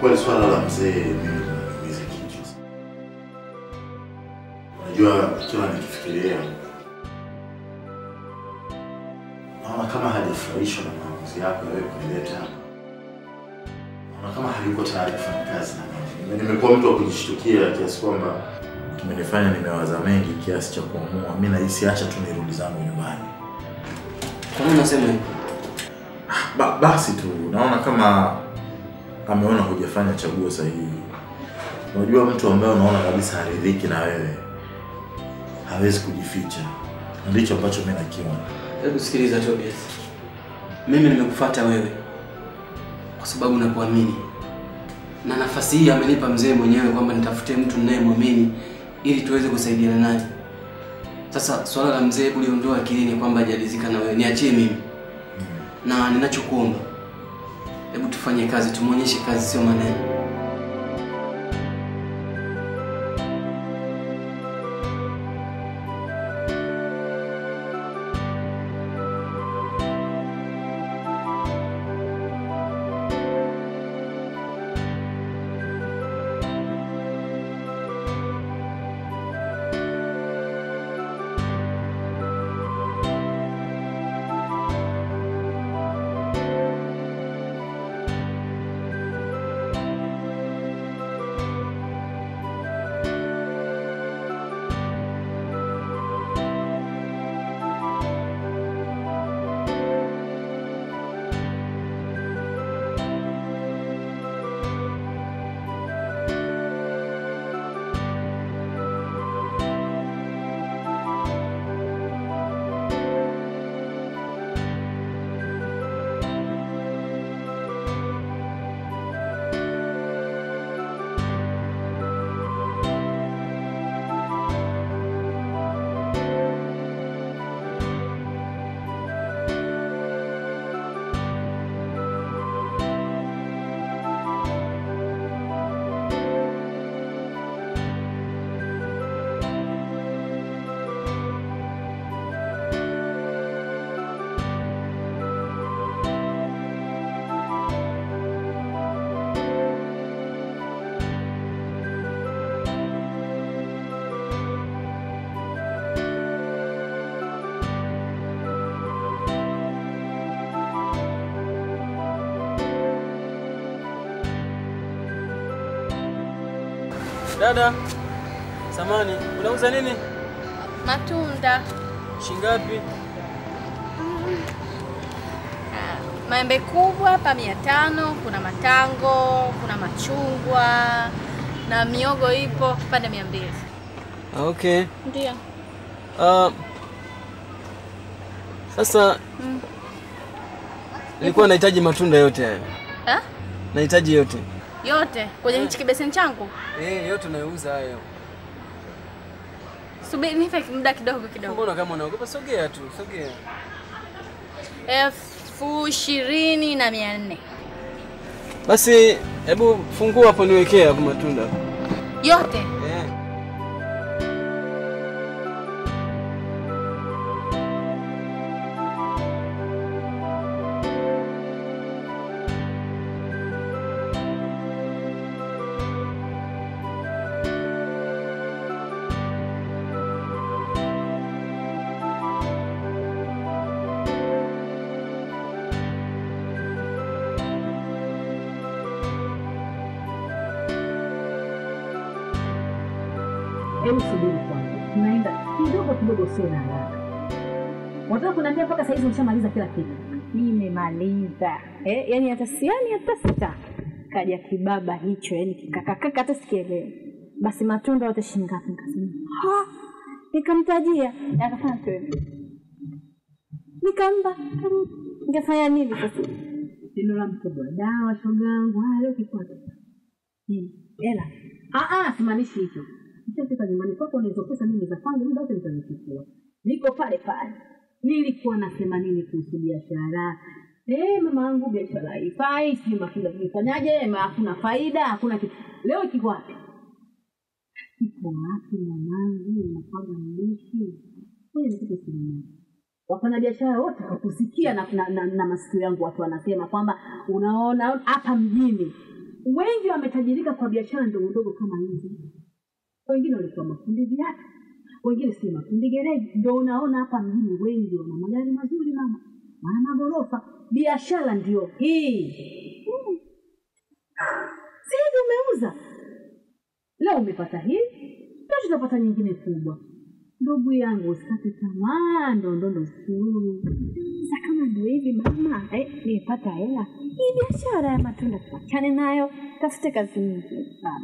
Kiukweli swala la mzee mimi linaniumiza kichwa. sana. Unajua kila nikifikiria naona kama hajafurahishwa na maamuzi yako ya wewe kunileta hapa. Naona kama hayuko tayari kufanya kazi na mimi. Nimekuwa mtu wa kujishtukia kiasi kwamba kimenifanya nimewaza mengi kiasi cha kuamua mimi nahisi acha tu nirudi zangu nyumbani. Kwa nini unasema hivyo? Ba, basi tu naona kama ameona hujafanya chaguo sahihi. Unajua, mtu ambaye unaona kabisa haridhiki na wewe hawezi kujificha, na ndicho ambacho mimi nakiona. Hebu sikiliza Tobias, mimi nimekufuata wewe kwa sababu nakuamini, na nafasi hii amenipa mzee mwenyewe kwamba nitafute mtu ninayemwamini ili tuweze kusaidiana naye. Sasa swala la mzee, hebu liondoa akilini kwamba hajalizika na wewe, niachie mimi, na ninachokuomba, hebu tufanye kazi, tumwonyeshe kazi, sio maneno. Dada, samani, unauza nini? Matunda, Shingapi? maembe kubwa hapa mia tano, kuna matango, kuna machungwa na miogo ipo kipande mia mbili. Okay. Ndio. Uh, sasa Mm. nilikuwa nahitaji matunda yote hayo. Ha? Nahitaji yote. Yote kwenye hichi kibeseni changu. Eh, yote unayouza hayo. Subiri nipe muda kidogo kidogo. Mbona kama unaogopa? Sogea tu, sogea. elfu ishirini na mia nne Basi hebu fungua hapo niwekee hapo matunda. yote. Eh. Hebu subiri kwanza, tunaenda kidogo kidogo, sio na haraka. Wataka kuniambia mpaka saizi ushamaliza kila kitu? Nimemaliza eh, yani hata siani hata sita kaja kibaba hicho, yani kikakakaka, hata sikielewe. Basi matunda yote shilingi ngapi? Nikasema ha, nikamtajia akafanya twende, nikampa karudi. Ningefanya nini sasa? Neno la mkubwa dawa, shoga yangu, haya leo kikwata nini? Hela? Ah ah, simaanishi hicho. Nishafika nyumbani kwako, unaweza pesa mimi za kwangu, muda wote nitazichukua. Niko pale pale. Nilikuwa nasema nini kuhusu biashara? Eh, mama yangu biashara haifai, si matunda tumefanyaje? Ma hakuna faida, hakuna kitu. Leo kiko wapi? Kiko wapi mwanangu? Unapaga mbishi. Wewe nikupe simu moja. Wafanyabiashara wote wakusikia na, na, na, na masikio yangu watu wanasema kwamba unaona hapa mjini wengi wametajirika kwa biashara ndogo ndogo kama hizi. Wengine walikuwa mafundi viatu, wengine si mafundi gereji. Ndio unaona hapa mjini wengi wana magari mazuri mama, wana magorofa. Biashara ndio hii. Mm. Si hivi umeuza leo, umepata hii, kesho utapata nyingine kubwa. Ndugu yangu, usikate tamaa, ndondondo suru. Sasa kama ndio hivi mama, eh, nimepata hela hii biashara ya matunda tuachane nayo, tafute kazi nyingine sana.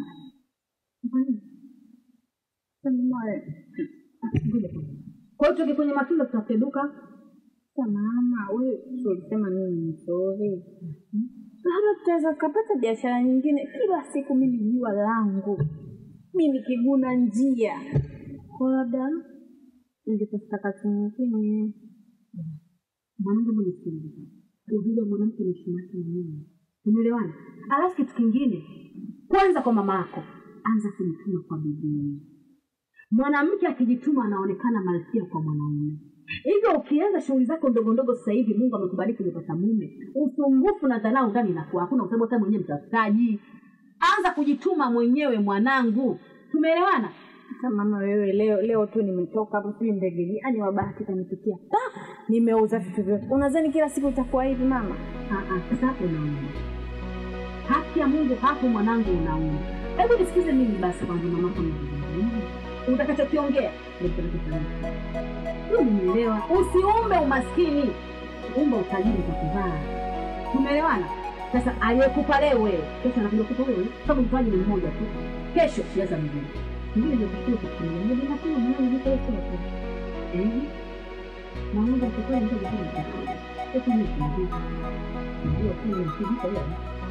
Kwa hiyo tuke kwenye matunda, tutafute duka. Sasa mama, wewe si ulisema mimi ni mzuri, labda tutaweza tukapata biashara nyingine. Kila siku mimi jua langu mimi nikiguna njia, kwa labda ningetafuta kazi nyingine. Mwanangu, hebu nisikilize. Uzuri wa mwanamke ni heshima yake mwenyewe, umeelewana? Alafu kitu kingine, kwanza kwa mama yako, anza kujituma kwa bidii. Mwanamke akijituma anaonekana malkia kwa mwanaume. Hivyo ukianza shughuli zako ndogo ndogo sasa hivi, Mungu amekubariki umepata mume, usumbufu na dharau ndani inakuwa hakuna, kwa sababu hata mwenyewe mtafutaji. Anza kujituma mwenyewe mwanangu, tumeelewana? Sasa mama, wewe leo leo tu nimetoka hapo, sijui ndege yani wabahati kanipitia, Ah, nimeuza vitu vyote. Unadhani kila siku itakuwa hivi mama? Ah, ah, Sasa hapo unauma, haki ya Mungu hapo mwanangu, unauma. Hebu nisikize mimi basi kwanza, mamako anazungumza. utakachokiongea ndio kitakachofanyika. Hiyo nimeelewa. Usiumbe umaskini, umba utajiri kwa kuvaa. Tumeelewana? Sasa aliyekupa leo wewe, kesho anakuja kukupa wewe, sababu mtaji ni mmoja tu. Kesho siaza mwingine mwingine, ndio kushukuru kwa kutumia ndio bila kuna mwana ndio kwa kwa eh, na Mungu atakuwa ndio kwa kwa sasa ni kwa ndio kwa ndio kwa kwa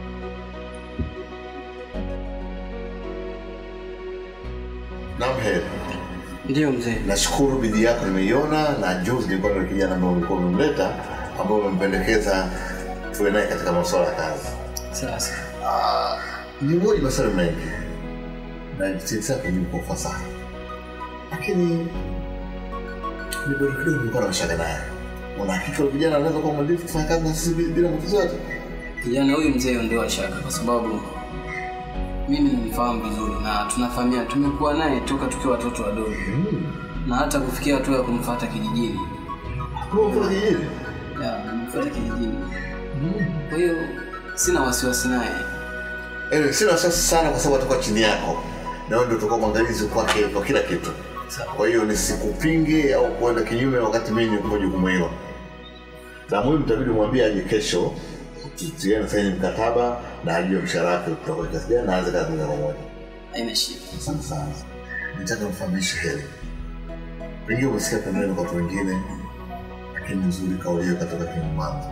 Naam, heri. Ndiyo mzee. Nashukuru bidii yako nimeiona, na juzi nilikuwa na kijana ambaye ulikuwa umemleta, ambao umempendekeza tuwe naye katika masuala ya kazi. Sasa Ah, ni moja maswali mengi na jinsi yake ni kwa ufasaha, lakini ni bora kidogo nilikuwa na mashaka naye. Una hakika huyu kijana anaweza kuwa mwadilifu kufanya kazi na sisi bila- bila matatizo yote? kijana huyu mzee ondoa shaka, kwa sababu mimi nimfahamu vizuri na tunafahamiana, tumekuwa naye toka tukiwa watoto wadogo na hata kufikia hatua ya kumfuata kijijini. Kwa mfano kijijini. Ya, nimfuata kijijini. Kwa hiyo sina wasiwasi naye. Anyway, sina wasiwasi sana kwa sababu atakuwa chini yako na wewe ndio utakuwa mwangalizi kwake kwa kila kitu. Sawa. Kwa hiyo nisikupinge au kuenda kinyume wakati mimi niko jukumu hilo. La muhimu itabidi umwambie aje kesho, tutiane saini mkataba na ajue mshahara wake utakuwa kiasi gani na aanze kazi moja kwa moja. Haina shida. Asante sana. Nitaka mfahamishe heri. Pengine umesikia pembeni kwa watu wengine, lakini ni nzuri kauli hiyo katoka kinywa mwanzo.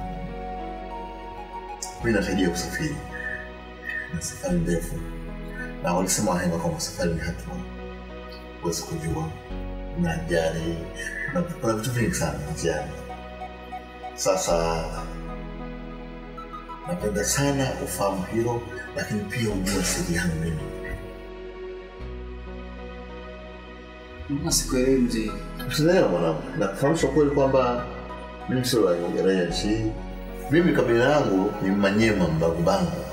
Mimi natarajia kusafiri na safari ndefu, na walisema wahenga kwamba safari ni hatua, huwezi kujua na ajali na kuna vitu vingi sana njiani. Sasa napenda sana ufahamu hilo, lakini pia ujue siri yangu mimi. Mbona sikuelewi mzee? Usielewa mwanangu, na kufahamisha ukweli kwamba mimi sio raia raia nchi hii. Mimi kabila yangu ni Manyema Mbangubangu,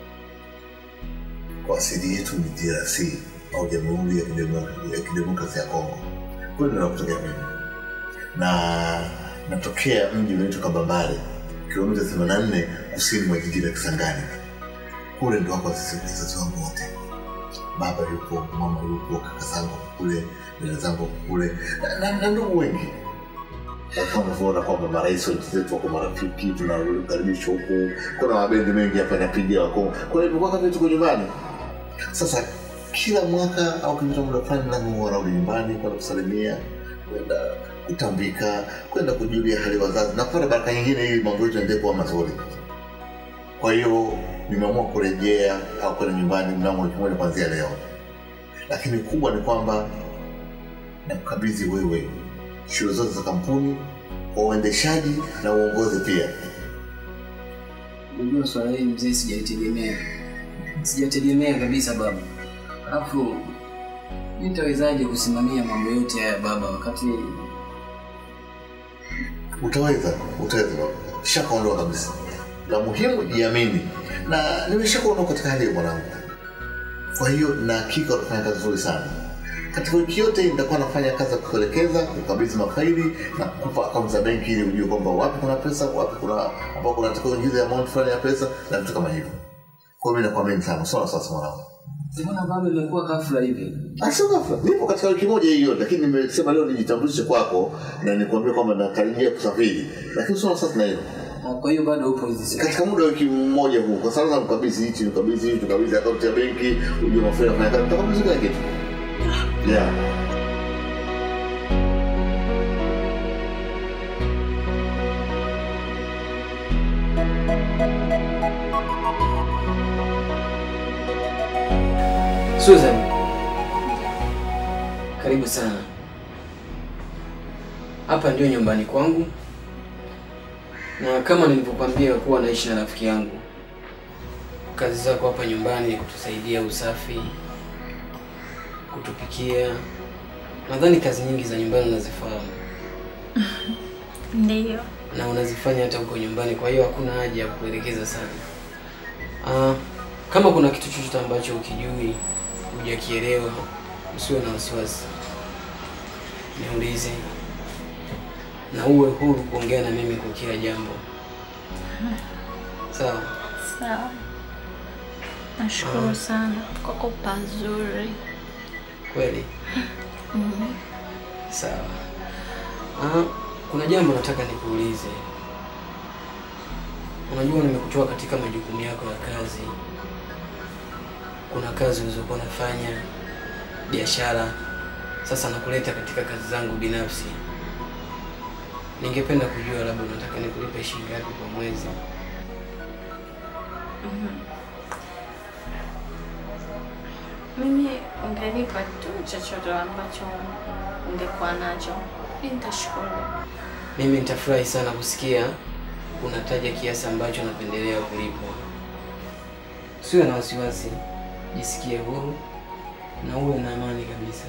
kwa asili yetu ni DRC au Jamhuri ya Kidemo- ya Kidemokrasia ya Kongo. Kule ndio nakutokea mimi, na natokea mji unaitwa Kabambare, kilomita 84 kusini mwa jiji la Kisangani. Kule ndo wako wazazi wazazi wangu wote baba yupo, mama yupo, kaka zangu wako kule, dada zangu wako kule na- na na ndugu wengi. Kama unavyoona kwamba marais wa nchi zetu wako marafiki, tunakaribishwa huku. Kuna mabendi mengi hapa yanapiga wako, kwa hiyo imekuwa kama vile tuko nyumbani. Sasa kila mwaka au kipita muda fulani, lazima warudi nyumbani kwenda kusalimia, kwenda kutambika, kwenda kujulia hali wazazi na kupata baraka nyingine, ili mambo yetu yaendelee kuwa mazuri. Kwa hiyo nimeamua kurejea au kwenda nyumbani mnamo wiki moja kuanzia leo, lakini kubwa ni kwamba nakukabidhi wewe shughuli zote za kampuni kwa uendeshaji na uongozi pia. Unajua swala hili mzee, sijaitegemea, sijategemea kabisa baba. Alafu mimi nitawezaje kusimamia mambo yote haya baba, wakati Utaweza, utaweza, shaka ondoa kabisa. La muhimu jiamini, na nimeshakuona katika hali ya mwanangu. Kwa hiyo na hakika utafanya kazi nzuri sana. Katika wiki yote hii nitakuwa nafanya kazi ya kukuelekeza, kukabidhi mafaili na kukupa akaunti za benki ili ujue kwamba wapi kuna pesa, wapi kuna ambao kunatakiwa uingize amount fulani ya pesa na vitu kama hivyo. Kwa hiyo mimi nakuamini sana. Sawa sasa mwanangu. Mbona bado imekuwa ghafla hivi? Ah, sio ghafla. Nipo katika wiki moja hiyo, lakini nimesema leo nijitambulishe kwako na nikwambie kwamba nakaribia kusafiri. Lakini sio sasa na hiyo. Ah, Kwa hiyo bado upo hizi siku. Katika muda wa wiki mmoja huu, kwa sababu mkabidhi hichi, mkabidhi hichi, mkabidhi akaunti ya benki, ujue mafaili yanafanya kazi, nitakabidhi kila kitu. Yeah. Susan, karibu sana. Hapa ndio nyumbani kwangu, na kama nilivyokuambia kuwa naishi na rafiki yangu, kazi zako hapa nyumbani ni kutusaidia usafi, kutupikia. Nadhani kazi nyingi za nyumbani unazifahamu Ndiyo. na unazifanya hata huko nyumbani, kwa hiyo hakuna haja ya kuelekeza sana. Ah, kama kuna kitu chochote ambacho ukijui hujakielewa, usiwe na wasiwasi, niulize na uwe huru kuongea na mimi kwa kila jambo. Sawa? Sawa. Nashukuru sana kwako pazuri. Kweli? Sawa. Ah, kuna jambo nataka nikuulize. Unajua nimekutoa katika majukumu yako ya kazi. Kuna kazi ulizokuwa unafanya, biashara. Sasa nakuleta katika kazi zangu binafsi. Ningependa kujua labda unataka nikulipe shilingi ngapi kwa mwezi? Mimi ungenipa tu chochote ambacho ungekuwa nacho, mi nitashukuru. Mimi nitafurahi sana kusikia unataja kiasi ambacho napendelea kulipwa. Usiwe na wasiwasi, jisikie huru na uwe na amani kabisa.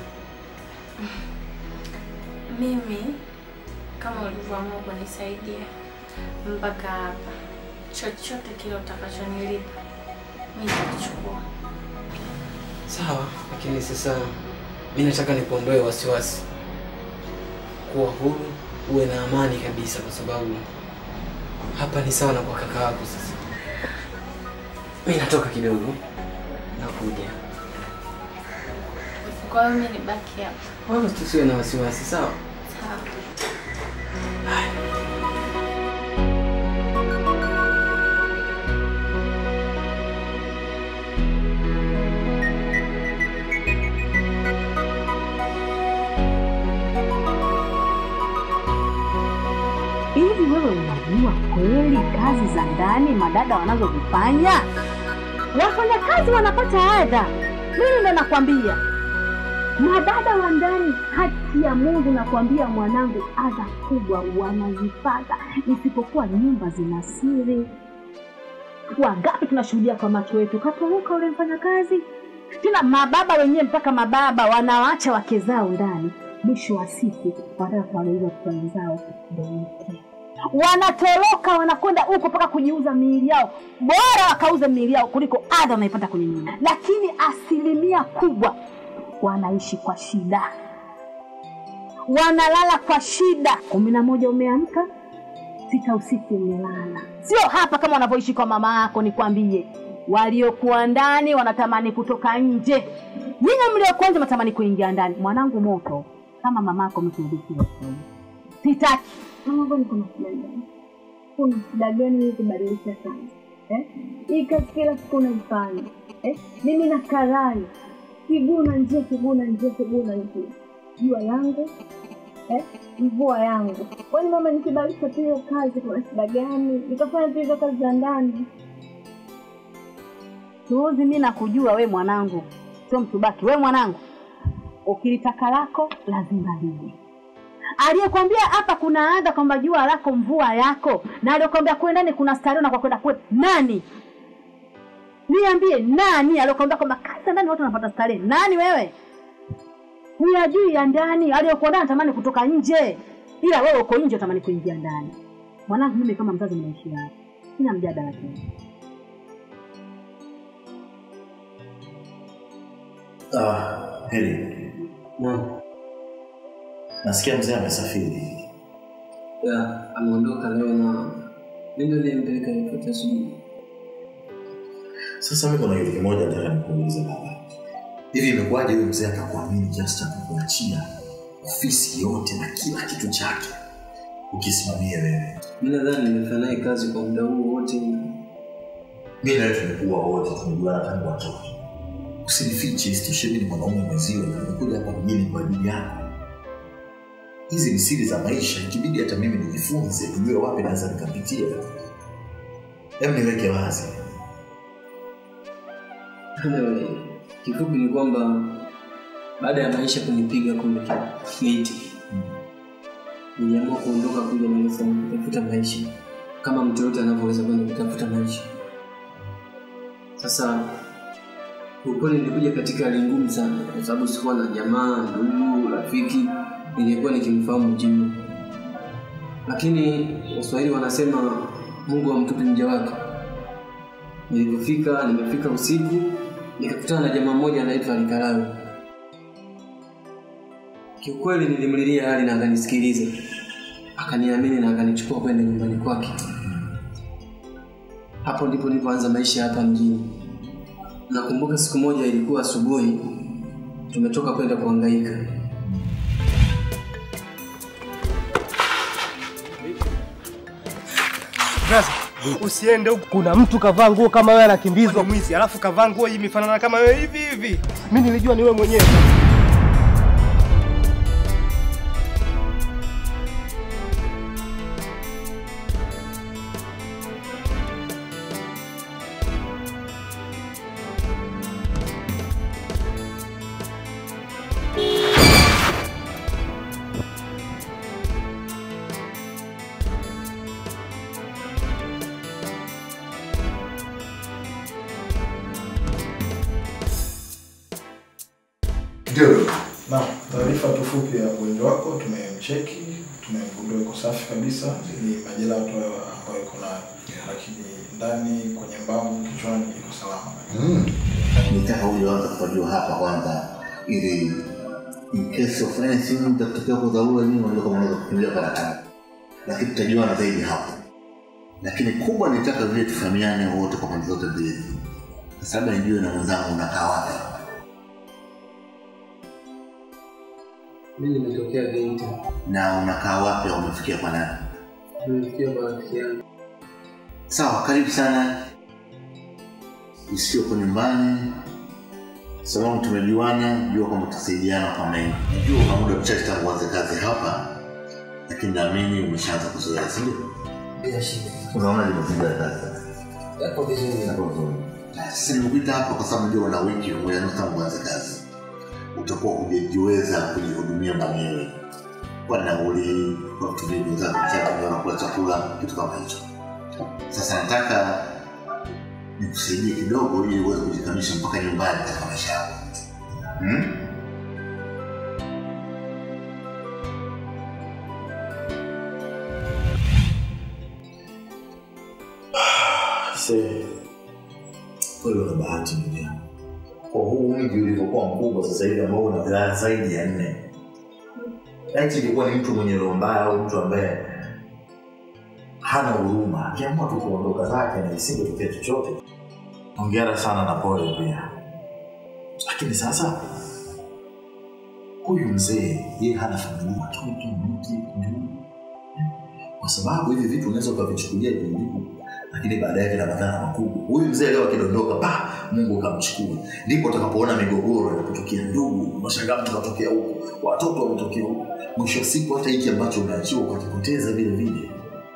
Mimi kama ulivyoamua kunisaidia mpaka hapa, chochote kile utakachonilipa mi nitachukua. Sawa, lakini sasa mi nataka nikuondoe wasiwasi, kuwa huru, uwe na amani kabisa, kwa sababu hapa ni sawa na kwa kaka wako. Sasa mi natoka kidogo, nakuja. Kwa hiyo mi nibaki hapa. Wala tusiwe na wasiwasi, sawa? Sawa. Hivi wewe unajua kweli kazi za ndani madada wanazozifanya? Wafanyakazi wanapata adha. Mimi ndo nakwambia, madada wa ndani, haki ya Mungu nakwambia mwanangu, adha kubwa wanazipata, isipokuwa nyumba zina siri. Wangapi tunashuhudia kwa macho yetu, katoroka ule mfanyakazi. Tena mababa wenyewe, mpaka mababa wanawaacha wake zao ndani, mwisho wa siku wanataka kuwageuza watoto wenzao ndio mke wanatoroka wanakwenda huko mpaka kujiuza miili yao, bora wakauze miili yao kuliko adha wanaipata kwenye nyumba. Lakini asilimia kubwa wanaishi kwa shida, wanalala kwa shida. kumi na moja umeamka, sita usiku umelala. Sio hapa kama wanavyoishi kwa mama yako, nikwambie. Waliokuwa ndani wanatamani kutoka nje, nyinyi mliokuwa nje mnatamani kuingia ndani. Mwanangu, moto kama mamako mtuudikia sitaki Mama, mbona kuna shida gani? Kuna shida gani hii kubadilisha sana eh? Hii kazi kila siku unaifanya eh? Mimi na karai kiguu na njia, kiguu na njia, kiguu na njia, jua yangu eh? mvua yangu. Kwani mama, nikibadilisha tu hiyo kazi kuna shida gani? Nikafanya tu hizo kazi za ndani Suuzi, mi nakujua we mwanangu, sio mtubaki. We mwanangu, ukilitaka lako lazima lije. Aliyekwambia hapa kuna adha kwamba jua lako mvua yako, na aliyekwambia kule ndani kuna starehe na kwa kwenda kule nani? Niambie, nani aliyekwambia kwamba kazi za ndani watu wanapata starehe? Nani wewe? Huyajui ya ndani, aliyekuwa ndani anatamani kutoka nje, ila wewe uko nje unatamani kuingia ndani. Mwanangu, mimi kama mzazi ninaishi hapa, sina mjadala tena. Ah, Heri, Naam. nasikia mzee amesafiri. Ya, ameondoka leo na mimi ndio niliyempeleka airport asubuhi. Sasa mimi kuna kitu kimoja nataka nikuulize baba. Hivi imekuwaje huyu mzee akakuamini kiasi cha kukuachia ofisi yote na kila kitu chake ukisimamia wewe? Mimi nadhani nimefanya naye kazi kwa muda huu wote. Mimi na wewe tumekuwa wote tumejuana tangu watoto. Usinifiche, isitoshe mimi ni mwanaume mwenzio na nimekuja hapa mjini kwa ajili yako. Hizi ni siri za maisha, ikibidi hata mimi nijifunze, nijue wapi naweza nikapitia. Hebu niweke wazi. Anyway, kifupi ni kwamba baada ya maisha kunipiga kule Haiti, niliamua kuondoka kuja Dar es Salaam kutafuta maisha kama mtu yote anavyoweza kwenda kutafuta maisha. Sasa ukweli nilikuja katika hali ngumu sana, kwa sababu sikuwa na jamaa, ndugu, rafiki nilikuwa nikimfahamu Jimmy, lakini Waswahili wanasema Mungu hamtupi mja wake. Nilipofika, nimefika usiku, nikakutana na jamaa mmoja anaitwa Alikalawi. Kiukweli nilimlilia hali na akanisikiliza, akaniamini na akanichukua kwenda nyumbani kwake. Hapo ndipo nilipoanza maisha hapa mjini. Nakumbuka siku moja ilikuwa asubuhi, tumetoka kwenda kuhangaika. Braza, usiende huku. Kuna mtu kavaa nguo kama wewe anakimbizwa mwizi, alafu kavaa nguo hii imefanana kama wewe hivi hivi. Mimi nilijua ni wewe mwenyewe. Ndio. Na taarifa tu fupi ya mgonjwa wako tumemcheki, tumemgundua iko safi kabisa, ni majeraha tu ambayo iko nayo, lakini ndani kwenye mbavu, kichwani iko salama. Mm. Nitaka huyo anza kufanywa hapa kwanza ili in case of anything itatokea kwa dharura nyinyi unaweza kama unaweza kukimbia kwa haraka. Lakini tutajuana zaidi hapo. Lakini kubwa nitaka vile tufahamiane wote kwa pande zote mbili. Kwa sababu nijue na mwenzangu unakaa wapi. Mimi nimetokea Geita, Na unakaa wapi au umefikia kwa nani? nimefikia kwa rafiki yangu. Sawa, karibu sana. Isiyo kwa nyumbani. Sababu tumejuana, jua kwamba tutasaidiana kwa mengi. Najua una muda mchache tangu uanze kazi hapa, lakini naamini umeshaanza kuzoea, si ndio? Bila shida. Unaona mazingira ya kazi Yako vizuri. yako vizuri. Sasa nimekuita hapa kwa sababu najua una wiki moja nusu tangu uanze kazi, utakuwa hujajiweza kujihudumia mwenyewe kwa nauli, kwa kutumia bidhaa za kuchakula, unakula chakula, kitu kama hicho. Sasa nataka nikusaidie kidogo ili uweze kujikamisha mpaka nyumbani katika maisha yako. Hmm? Se, kweli una bahati ndugu yangu. Kwa huu mji ulivyokuwa mkubwa sasa hivi ambao una wilaya zaidi ya nne, laiti ilikuwa ni mtu mwenye roho mbaya au mtu ambaye hana huruma, akiamua tu kuondoka zake na isingetokea chochote. Hongera sana na pole pia, lakini sasa huyu mzee yeye hana familia, watoto, mke, ndugu, kwa sababu hivi vitu unaweza ukavichukulia juu lakini baadaye vina madhara makubwa. Huyu mzee leo akidondoka, pa Mungu kamchukua, ndipo utakapoona migogoro inapotokea. Ndugu, unashangaa mtu katokea huku, watoto wametokea huku, mwisho wa siku hata hiki ambacho umeachiwa ukakipoteza vile vile.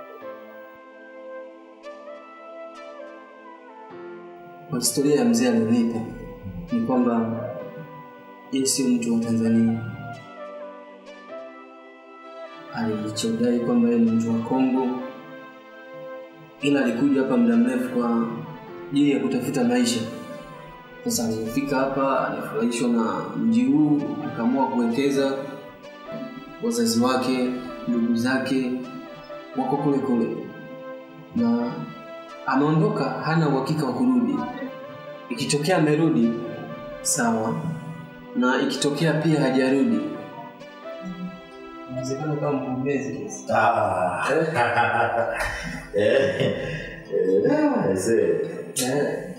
Kwa historia ya mzee alionipa ni kwamba yeye sio mtu wa Tanzania. Alichodai kwamba yeye ni mtu wa Kongo, ila alikuja hapa muda mrefu kwa ajili ya kutafuta maisha. Sasa alipofika hapa alifurahishwa na mji huu, akaamua kuwekeza. Wazazi wake, ndugu zake wako kule kule, na ameondoka, hana uhakika wa kurudi. Ikitokea amerudi sawa, na ikitokea pia hajarudi, inawezekana kama mgombezi. Ah. Eh, eh, ah, see. Eh.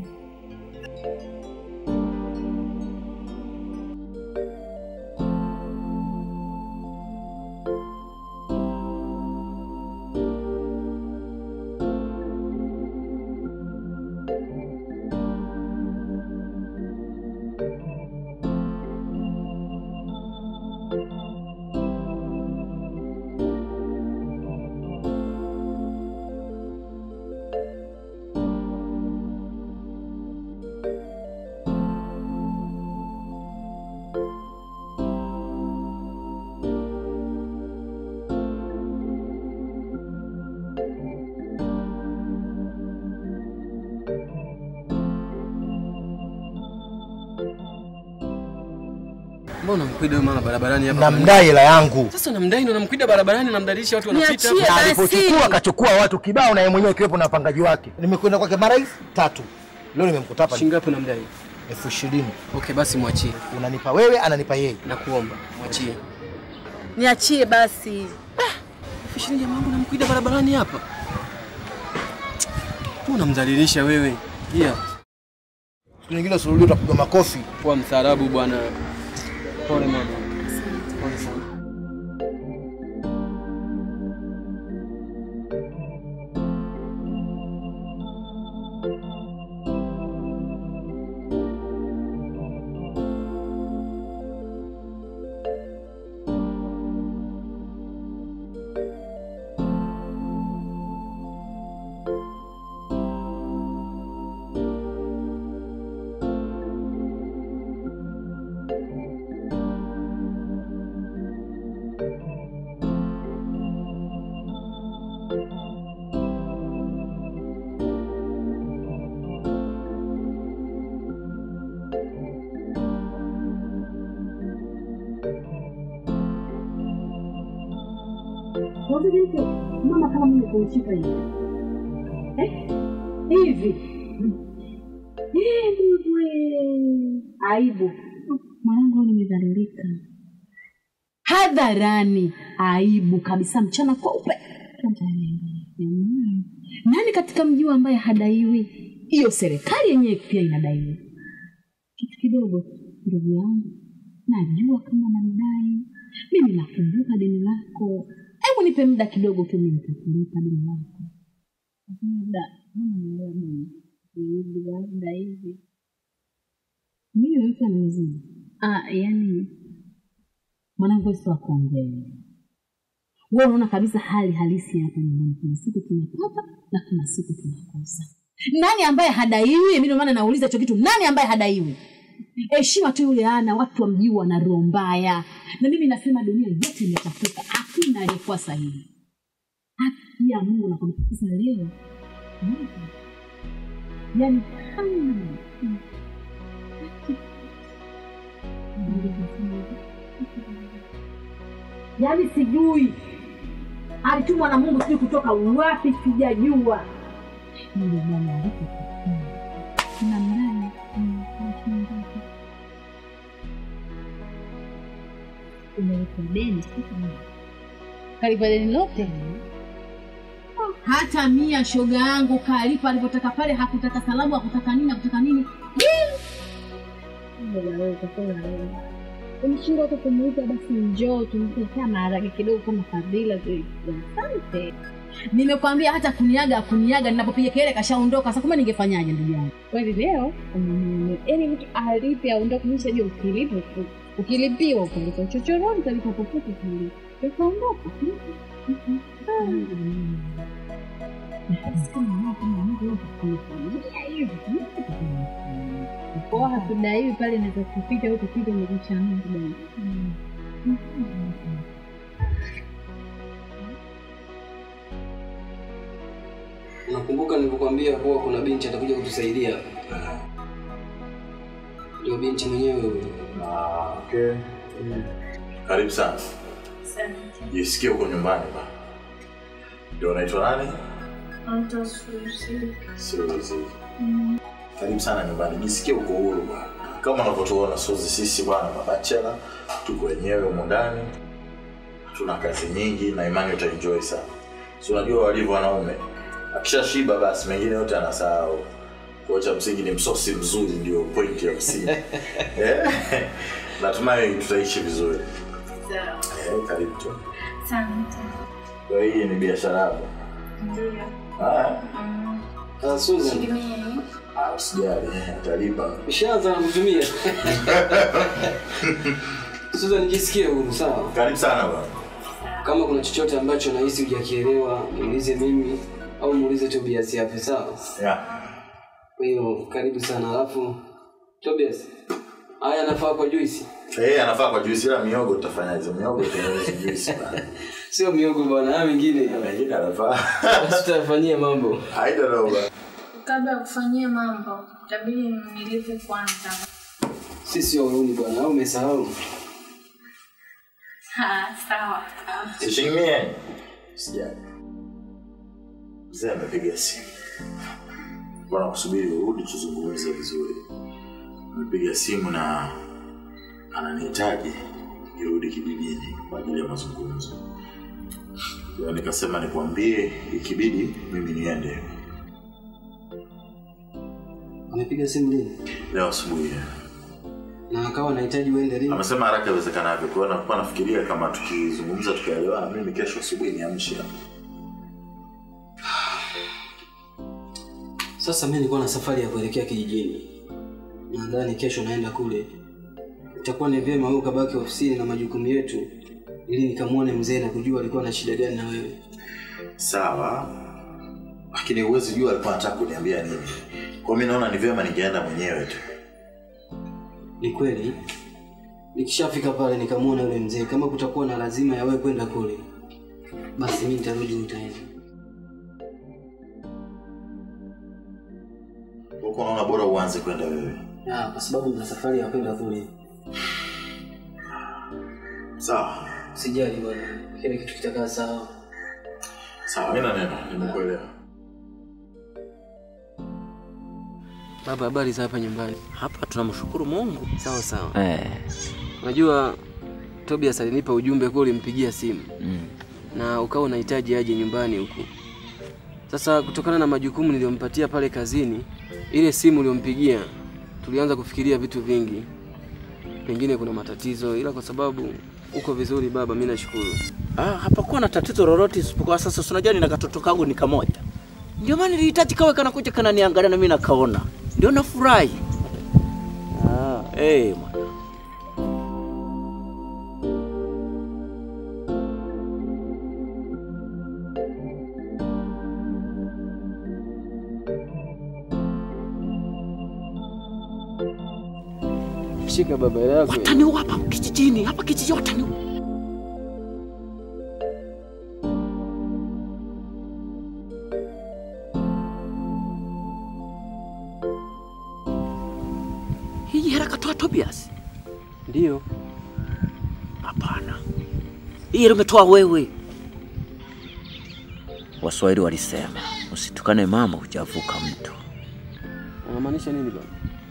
Mbona unamkwida huyo mama barabarani hapa? Namdai hela yangu. Sasa unamdai ndo unamkwida barabarani unamdalisha watu wanapita. Niachie Na basi. alipochukua akachukua watu kibao na yeye mwenyewe ikiwepo na wapangaji wake. Nimekwenda kwake mara hizi tatu. Leo nimemkuta hapa Shilingi ngapi unamdai? elfu ishirini. Okay, basi mwachie. Unanipa wewe, ananipa yeye. Nakuomba, mwachie. Niachie basi. Elfu ishirini jamaa wangu unamkwida barabarani hapa. Tu unamdhalilisha wewe. Yeah. Siku nyingine usirudia utapiga makofi. Kuwa mstaarabu bwana. Pole mama. Pole sana. Wazaje mtu mama kama mimi kunishika hivi eh? hivi Eh, wewe. aibu mwanangu, wewe nimedhalilika hadharani, aibu kabisa, mchana kweupe. Jamani, nani katika mji huu ambaye hadaiwi? Hiyo serikali yenyewe pia inadaiwa kitu kidogo. Ndugu yangu, najua kama namdai mimi, nakumbuka deni lako. Hebu nipe muda kidogo tu, mimi nitakulipa deni lako. Muda labda hivi Mimi yoyote nimezidi ah, yani mwanangu, wewe si wa kuongea. Wewe unaona kabisa hali halisi hapa nyumbani, kuna siku tunapata na kuna siku tunakosa. Nani ambaye hadaiwi? Mimi ndio maana nauliza hicho kitu, nani ambaye hadaiwi? Heshima tu yule ana, watu wa mji wana roho mbaya, na mimi nasema dunia yote imechafuka, hakuna aliyekuwa sahihi. Haki ya Mungu nakwambia, sasa leo Mungu, yani kama yaani sijui alitumwa na Mungu sijui kutoka wapi, sijajua. Yule bwana alipotokea kuna mdai umelipa deni siku kalipa deni lote hata mia shoga yangu kalipa alivyotaka pale, hakutaka salamu, hakutaka nini, hakutaka nini. umshindwa tu kumuita basi njoo tumpetea maharage kidogo kama fadhila tu asante Nimekwambia hata kuniaga kuniaga, ninapopiga kelele kashaondoka. Sasa kumbe ningefanyaje ndugu yangu? kweli leo umenunua yaani mtu alipe aondoke nimeshajua ukilipa tu ukilipiwa ukalipa uchochoroni utalipa popote ukilipa ukaondoka kwa hatudaiwi pale naweza kupita huko kupita umekuchanua kudai Nakumbuka nilivyokuambia kuwa kuna binti atakuja kutusaidia. Ndio binti mwenyewe huyo. Ah, okay. Karibu sana. Jisikie uko nyumbani ba. Ndio unaitwa nani? Suzy. Karibu sana nyumbani. Jisikie uko huru ba. kama unavyotuona sozi sisi bwana mabachela tuko wenyewe humu ndani hatuna kazi nyingi na imani utaenjoy sana si unajua walivyo wanaume akishashiba basi mengine yote anasahau kwa cha msingi ni msosi mzuri ndio point ya msingi Eh, natumai tutaishi vizuri Eh, karibu tu kwa hii ni biashara yako haya Ah, Susan, Ah, usijali atalipa ushaanza na kutumia. Susan, jisikie huru sawa. karibu sana bwana Kama kuna chochote ambacho nahisi hujakielewa, niulize mimi au muulize Tobias hapo sawa. yeah. Kwa hiyo karibu sana. Alafu Tobias, haya anafaa kwa juisi, Eh, anafaa kwa juisi ila miogo tutafanyaje? Miogo tunaonyesha juisi bana. sio miogo bwana, haya mengine Mengine anafaa. basi tutafanyia mambo. I don't know bana. Kabla ya kufanyia mambo, itabidi nilipe kwanza. Sisi wauni bwana, au umesahau? Ha, sawa. Sishimie. Sijali. Mzee amepiga simu. Bwana kusubiri urudi tuzungumze vizuri. Amepiga simu na ananihitaji nirudi kijijini kwa ajili ya mazungumzo. Kwa nikasema nikwambie ikibidi mimi niende Amepiga simu lini? leo asubuhi. Na akawa anahitaji uende lini? Amesema haraka iwezekanavyo. Kwa hiyo nakuwa nafikiria kama tukizungumza tukaelewana, mimi kesho asubuhi niamshe. Sasa mimi nilikuwa na safari ya kuelekea kijijini. Nadhani kesho naenda kule. Itakuwa ni vyema wewe ukabaki ofisini na majukumu yetu ili nikamwone mzee na kujua alikuwa na shida gani na wewe. Sawa, lakini huwezi jua alikuwa anataka kuniambia nini. Kwa mimi naona ni vyema ningeenda mwenyewe tu. Ni kweli nikishafika pale nikamwona yule mzee, kama kutakuwa na lazima ya wewe kwenda kule, basi mimi nitarudi, nitaenda. Huko unaona bora uanze kwenda wewe. Ah, kwa sababu na safari ya kwenda kule. Sawa, Sijali bwana, kile kitu kitakaa sawa. sawa, mimi na neno, nimekuelewa. Baba, habari za hapa nyumbani? Hapa tunamshukuru Mungu. Sawa sawa. Eh. Unajua Tobias alinipa ujumbe kwa ulimpigia simu Mm. na ukawa unahitaji aje nyumbani huku. Sasa kutokana na majukumu niliyompatia pale kazini, ile simu uliyompigia, tulianza kufikiria vitu vingi, pengine kuna matatizo, ila kwa sababu uko vizuri baba, mimi nashukuru. Ah, hapakuwa na tatizo lolote isipokuwa sasa si unajua nina katoto kangu ni kamoja. Ndio maana nilihitaji kawe kanakuja kananiangalia na mimi nakaona. Ndio nafurahi. Ah, eh mwana. Shika baba yako. Watani hapa kijijini, hapa kijiji watani. Hii hela katoa Tobias? Ndio. Hapana, hii hela umetoa wewe. Waswahili walisema usitukane mama hujavuka mto. Unamaanisha nini baba?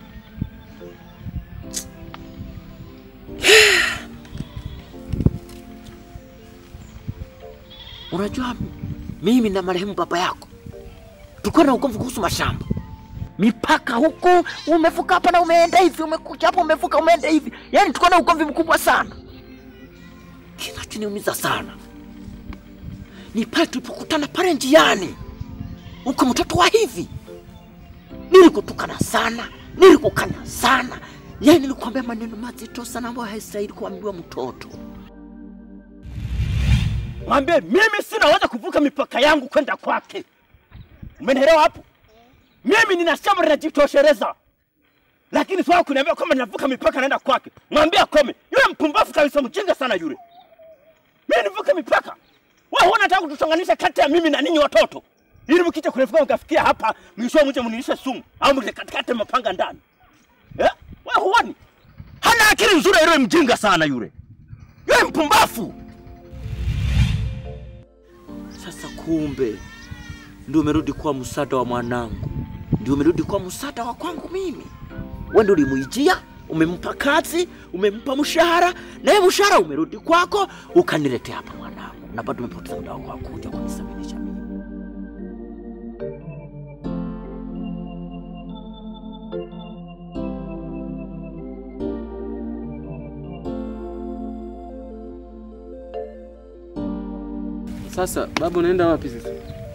Unajua mimi na marehemu baba yako tulikuwa na ugomvi kuhusu mashamba, mipaka huku, umevuka hapa na umeenda hivi, umekuja hapa umevuka umeenda hivi, yaani tulikuwa na ugomvi mkubwa sana. Kinachoniumiza sana ni pale tulipokutana pale njiani, uko mtoto wa hivi, nilikutukana sana, nilikukana sana, yaani nilikwambia maneno mazito sana ambayo haistahili kuambiwa mtoto. Mwambie mimi sinaweza kuvuka mipaka yangu kwenda kwake. Umenielewa hapo? Mimi nina shamba linajitosheleza, lakini swala kuniambia kwamba ninavuka mipaka naenda kwake, mwambie akome. Yule mpumbavu kabisa, mjinga sana yule. Mimi nivuke mipaka? Wewe huwa unataka kutuchonganisha kati ya mimi na ninyi watoto, ili mkija kunifika mkafikia hapa, mwisho mje mnilishe sumu au mje katikati mapanga ndani eh? Wewe huoni hana akili nzuri yule, mjinga sana yule, yule mpumbavu. Sasa kumbe ndio umerudi kuwa msaada wa mwanangu, ndio umerudi kuwa msaada wa kwangu mimi. Wewe ndio ulimuijia umempa kazi, umempa mshahara, naye mshahara umerudi kwako, ukaniletea hapa mwanangu, na bado umepoteza muda wako wa kuja kunisabilisha mimi. Sasa baba, unaenda wapi sasa?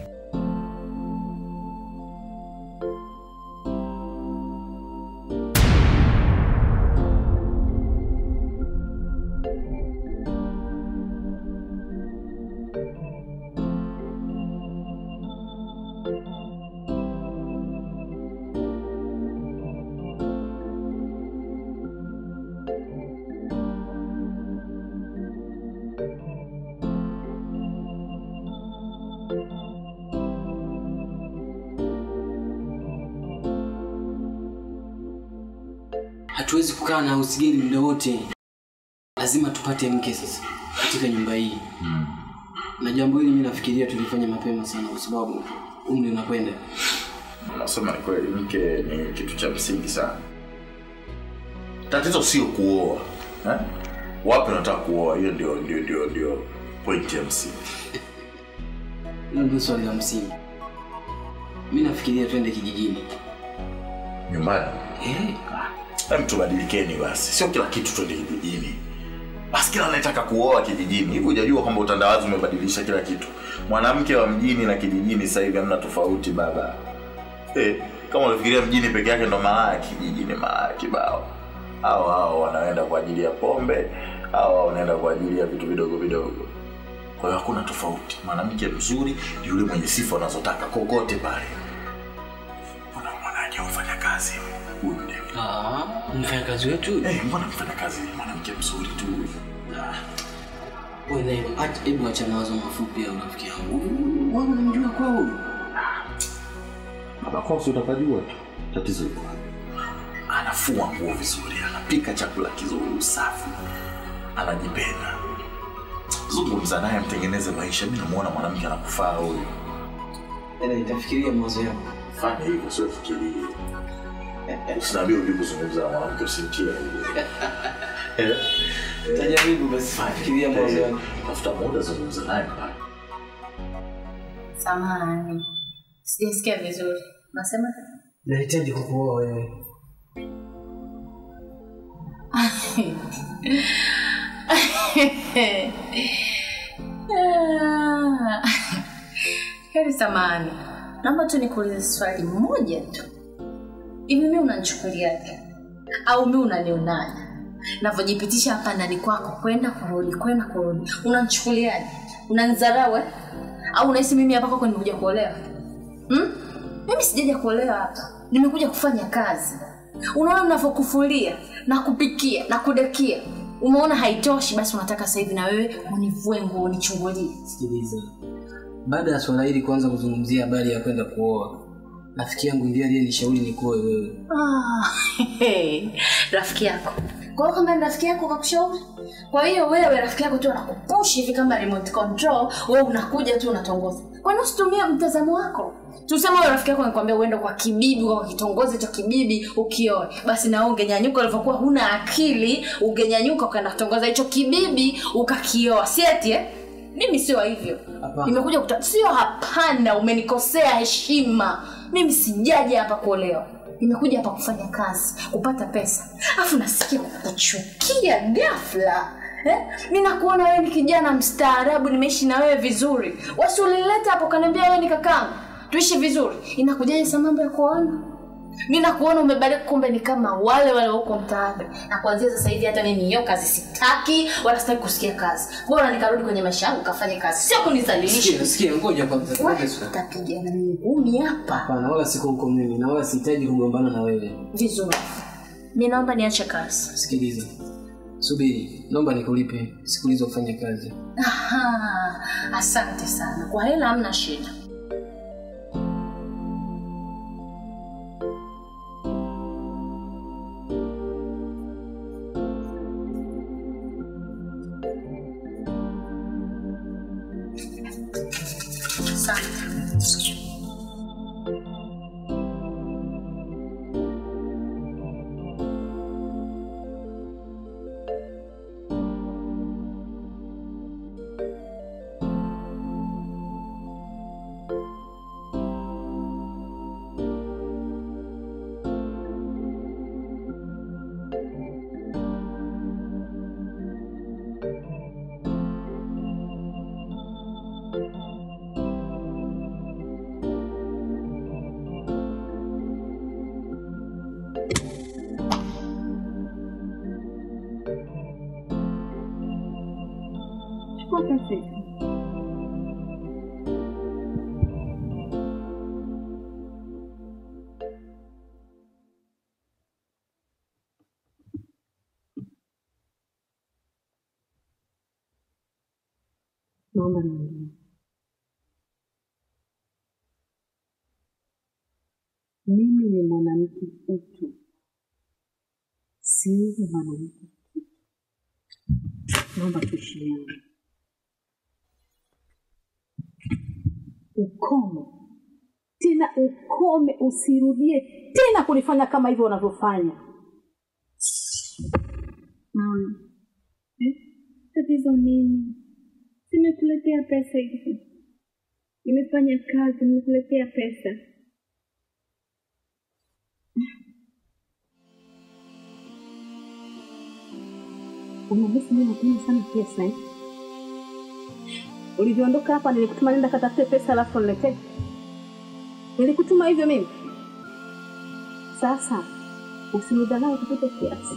Hatuwezi kukaa na usigeli muda wote, lazima tupate mke sasa katika nyumba hii na jambo hili mimi nafikiria tulifanya mapema sana, kwa sababu umri unakwenda. Nasema ni kweli, mke ni kitu cha msingi sana. Tatizo sio kuoa eh? Wapi unataka kuoa? Hiyo ndio ndio ndio ndio point ya msingi. Hilo ndio swali la msingi. Mimi nafikiria twende kijijini. Nyumbani Eh, Hem, tubadilikeni basi, sio kila kitu twende kijijini. Basi kila anayetaka kuoa kijijini. Hivi hujajua kwamba utandawazi umebadilisha kila kitu? Mwanamke wa mjini na kijijini sasa hivi hamna tofauti baba. Eh, kama unafikiria mjini peke yake ndo malaya, kijijini malaya kibao. Hao hao wanaenda kwa ajili ya pombe, hao hao wanaenda kwa ajili ya vitu vidogo vidogo. Kwa hiyo hakuna tofauti. Mwanamke mzuri ni yule mwenye sifa unazotaka kokote pale. Mbona mwanaje mfanya kazi huyu David? ah, mfanyakazi wetu Eh, mbona mfanya kazi ni mwanamke mzuri tu huyu? Ah, wewe naye, acha hebu acha mawazo mafupi ya rafiki yangu. Wewe unamjua kwa huyu? Baba Kosi utakajua tu. Tatizo liko wapi? Anafua nguo vizuri, anapika chakula kizuri, usafi, anajipenda. Zungumza naye, mtengeneze maisha. Mimi namuona mwanamke anakufaa huyu. Ela itafikiria mawazo yako. Fanya hivyo, sio fikirie. Usiniambie ujui kuzungumza na mwanamke, usimtie aibu. Eh, Tajaribu basi, fikiria mawazo yako. Tafuta muda, zungumza naye pale. Samahani, sijasikia vizuri. Nasema Nahitaji kukuoa wewe. Ah. heri samahani, naomba tu nikuulize swali moja tu. Hivi mimi unanichukuliaje au mimi unanionaje navyojipitisha hapa ndani kwako, kwenda kurudi, kwenda kurudi? Unanichukuliaje? Unanidharau eh? au unahisi mimi hapa kwako nimekuja kuolewa hmm? Mimi sijaja kuolewa hapa, nimekuja kufanya kazi. Unaona ninavyokufulia na kupikia na kudekia, umeona haitoshi, basi unataka sasa hivi na wewe univue nguo unichungulie. Sikiliza, baada ya swala hili kuanza kuzungumzia habari ya kwenda kuoa, rafiki yangu ndiye aliyenishauri nikuoe wewe. Ah, rafiki yako. Kwa hiyo kama ni rafiki yako kakushauri, kwa hiyo wewe rafiki yako tu anakupush hivi kama remote control, wewe unakuja tu unatongoza. Kwa nini usitumie mtazamo wako? Tuseme wewe rafiki yako anakuambia uende kwa kibibi, kwa kitongozi cha kibibi ukioe, basi na wewe ungenyanyuka ulivyokuwa huna akili, ungenyanyuka ukaenda kutongoza hicho kibibi ukakioa, si eti eh? Mimi sio hivyo. Hapana. Nimekuja kuta... sio hapana, umenikosea heshima. Mimi sijaja hapa kuolewa, nimekuja hapa kufanya kazi, kupata pesa, alafu nasikia kukuchukia ghafla eh? Mi nakuona wewe ni kijana mstaarabu, nimeishi na wewe vizuri, wasi ulileta hapo kaniambia wewe ni kakangu, tuishi vizuri, inakujaje sa mambo ya kuoana? mi nakuona umebadilika, kumbe ni kama wale wale huko mtaani. Na kuanzia sasa hivi hata mimi hiyo kazi sitaki, wala sitaki kusikia kazi. Bora nikarudi kwenye maisha yangu kafanye kazi, sio kunizalilisha. Sikia, sikia, ngoja kwanza. Wewe ngoja sasa. utapigana ngumi hapa Hapana, wala siko huko mimi na wala sihitaji kugombana na wewe. vizuri. Mi naomba niache kazi. Sikiliza, subiri, naomba nikulipe siku hizo kufanya kazi. Aha, asante sana kwa hela, hamna shida. Asante. siku. Naomba niongee. Mimi ni mwanamke utu, si mwanamke kitu. Naomba tuheshimiane. Ukome tena, ukome, usirudie tena kunifanya kama hivyo unavyofanya. Mama, eh? Tatizo nini? Nimekuletea pesa hivi, nimefanya kazi, nimekuletea pesa. Unahisi mimi napenda sana pesa eh? Ulivyoondoka hapa nilikutuma nenda katafute pesa alafu niletee. Nilikutuma hivyo mimi. Sasa usinidharau kupita kiasi.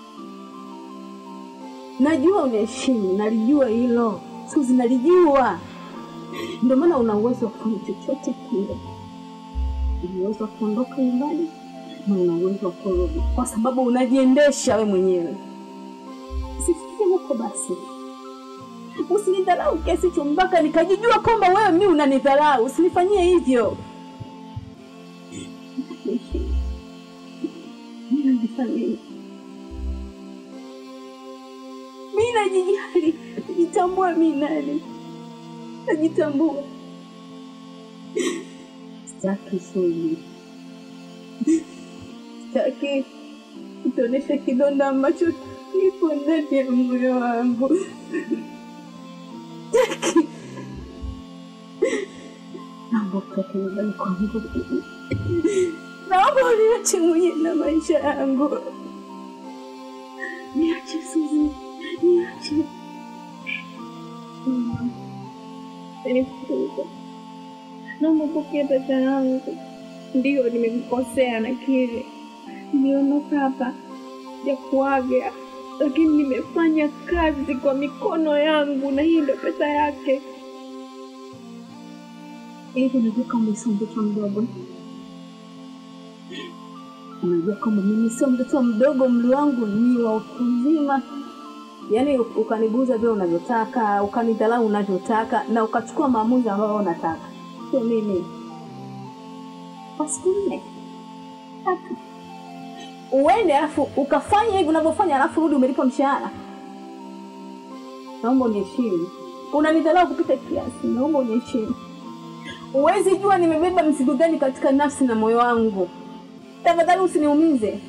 Najua unaheshimu, nalijua hilo. Suzi, nalijua. Ndio maana una uwezo wa kufanya chochote kile. Una uwezo wa kuondoka nyumbani na una uwezo wa kurudi, kwa sababu unajiendesha we mwenyewe. Usifikie huko basi, usinidharau kiasi hicho mpaka nikajijua kwamba wewe mi unanidharau. Usinifanyie hivyo. Mi najithamini, mi najijali, najitambua mi nani, najitambua. Sitaki Suzi, sitaki kutonesha kidonda ambacho kipo ndani ya moyo wangu. Sitaki. Naomba utoke nyumbani kwangu, naomba uniache mwenye na maisha yangu. Niache Suzi, niache. Mama, nifukuza. Naomba upokee pesa yangu. Ndio nimemkosea, nakiri. Niliondoka hapa ya kuaga, lakini nimefanya kazi kwa mikono yangu, na hii ndio pesa yake. Hivi unajua kwamba sio mtoto mdogo? Unajua kwamba mimi sio mtoto mdogo, umri wangu ni wa utu uzima. Yaani ukanibuza vile unavyotaka, ukanidharau unavyotaka, na ukachukua maamuzi ambayo unataka, sio mimi. Kwa siku nne tatu uende, alafu ukafanya hivi unavyofanya, alafu rudi umelipwa mshahara. Naomba uniheshimu. Unanidharau kupita kiasi, naomba uniheshimu. Huwezi jua nimebeba mzigo gani katika nafsi na moyo wangu. Tafadhali usiniumize.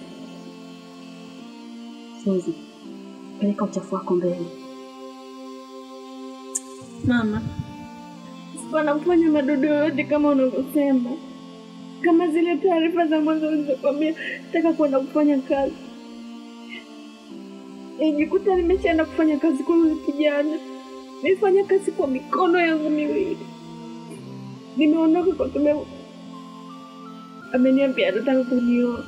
Suzi, peleka uchafu wako mbele. Mama, wanafanya madodo yoyote kama unavyosema, kama zile taarifa za mwanzo ulizokwambia nataka kwenda kufanya kazi. Nijikuta nimeshaenda kufanya kazi kwa yule kijana, nimefanya kazi kwa mikono yangu miwili, nimeondoka kwa sababu ameniambia anataka kunioa,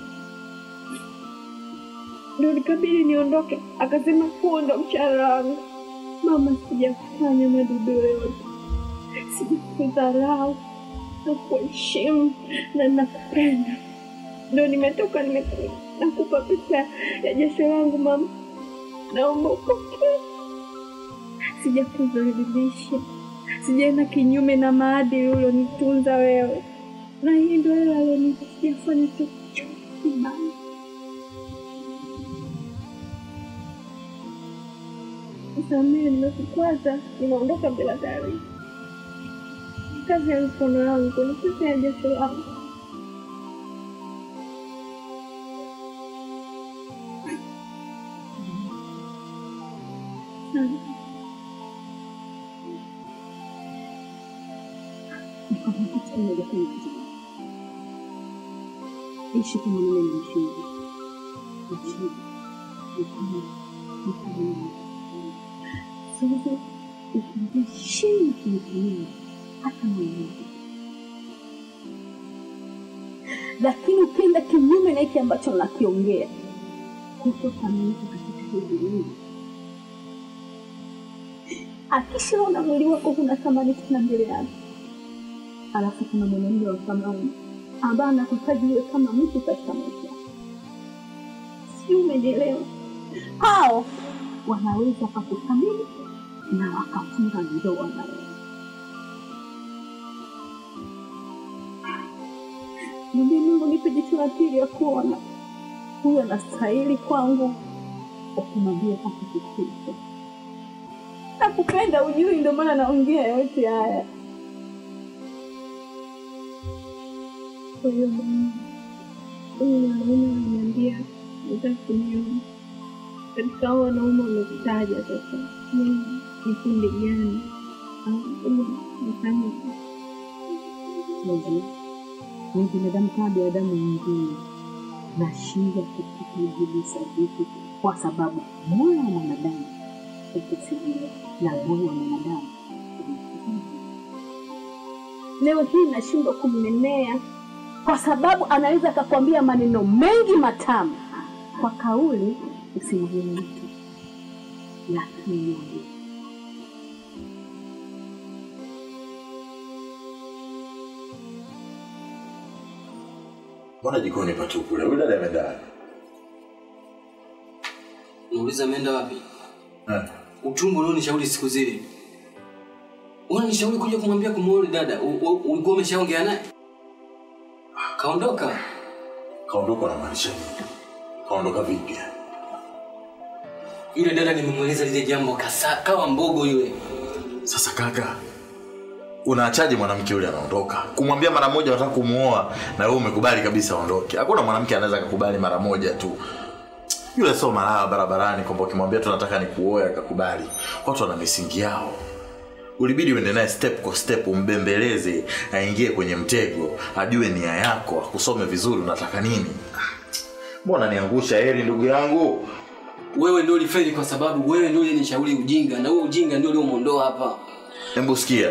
ndio nikabidi niondoke. Akasema huo ndo mshahara wangu. Mama, sijafanya madudu yoyote, sijakudharau na kuheshimu na nakupenda, ndo nimetoka nimekuja nakupa pesa ya jasho langu mama, naomba upokee. Sijakudhalilisha, sijaenda kinyume na maadili ulionitunza wewe, na hii ndo hela alionipa, sijafanya chochote kibaya. Nisamehe, nimekukwaza, nimeondoka bila taarifa. Kazi ya mikono yangu ni pesa ya jasho langu. Nikwambia kitu kimoja kama kijana. Ishi kama mimi nimeshinda. Nashinda. Nikuna. Nikuna. Sasa ukiheshimu kunitumia hata mwenyewe. Lakini ukienda kinyume na hiki ambacho nakiongea, hutotaminika katika hii dunia. akishaona mwili wako kuna thamani tena mbele yake. Alafu kuna mwanaume wa thamani ambaye anakuhitaji wewe kama mtu katika maisha yako. si umenielewa? Hao wanaweza wakakuthamini na wakafunga ndoa na wewe. Mwambie Mungu nipe jicho la pili ya kuona huyu anastahili kwangu, ukimwambia akikusifu. Nakupenda ujui, ndio maana naongea yote haya. Kwa hiyo Mungu, huyu mwanaume ananiambia nataka kuniona katika hao wanaume wamekutaja sasa, mimi ni kundi gani au nifanye Mungu, ni binadamu kama binadamu mwingine, nashindwa kukupa jibu sahihi kwa sababu moyo wa mwanadamu ukusilia na moyo wa mwanadamu leo hii nashindwa kumnenea kwa sababu anaweza akakwambia maneno mengi matamu kwa kauli usimwambie mtu, lakini mwambie. Mbona jikoni patupu leo? Huyu dada ameenda wapi? Nauliza ameenda wapi? Eh. Uchungu ulionishauri siku zile. Unanishauri kuja kumwambia kumuoa dada. U- u- Ulikuwa umeshaongea naye? Kaondoka. Kaondoka na maanisha nini? Kaondoka vipi? Yule dada nimemweleza lile jambo kasa kawa mbogo yule. Sasa kaka, unaachaje mwanamke yule anaondoka? Kumwambia mara moja unataka kumuoa na wewe umekubali kabisa aondoke. Hakuna mwanamke anaweza kukubali mara moja tu. Yule sio malaya barabarani kwamba ukimwambia tu nataka nikuoe akakubali. Watu wana misingi yao. Ulibidi uende naye step kwa step, umbembeleze, aingie kwenye mtego, ajue nia yako, akusome vizuri unataka nini. Mbona niangusha heri ndugu yangu? Wewe ndio ulifeli kwa sababu wewe ndio ulinishauri ujinga na huo ujinga ndio uliomuondoa hapa. Hebu sikia.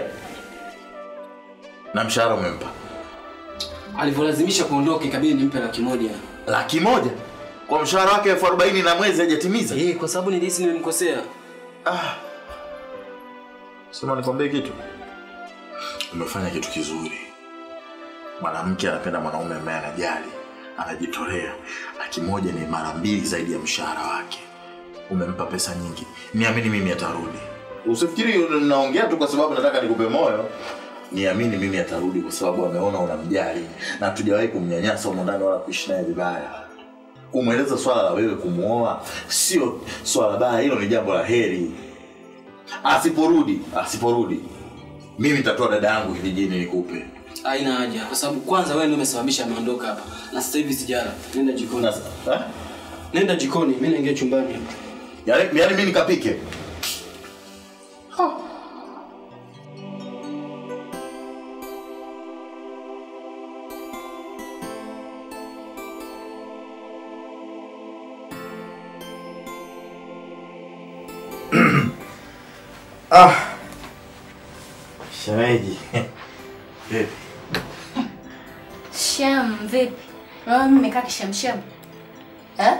Na mshahara umempa? Alivyolazimisha kuondoka ikabidi nimpe laki moja. Laki moja? Kwa mshahara wake elfu arobaini na mwezi hajatimiza? Eh, kwa sababu nilihisi nimemkosea. Ah. Sema nikwambie kitu. Umefanya kitu kizuri. Mwanamke anapenda mwanaume ambaye anajali, anajitolea. Laki moja ni mara mbili zaidi ya mshahara wake. Umempa pesa nyingi. Niamini mimi atarudi. Usifikiri naongea tu kwa sababu nataka nikupe moyo. Niamini mimi atarudi kwa sababu ameona unamjali na hatujawahi kumnyanyasa humo ndani wala kuishi naye vibaya. Kumweleza swala la wewe kumuoa sio swala baya, hilo ni jambo la heri. Asiporudi, asiporudi, mimi nitatoa dada yangu kijijini nikupe. Haina haja kwa sababu kwanza wewe ndio umesababisha ameondoka hapa. Na sasa hivi sijala. Nenda jikoni. Eh? Nenda jikoni, mimi naingia chumbani. Yaani yaani mimi nikapike. ah. Shemeji. Vipi? Shem, vipi? Unaona mimi nimekaa kishamshem? Eh?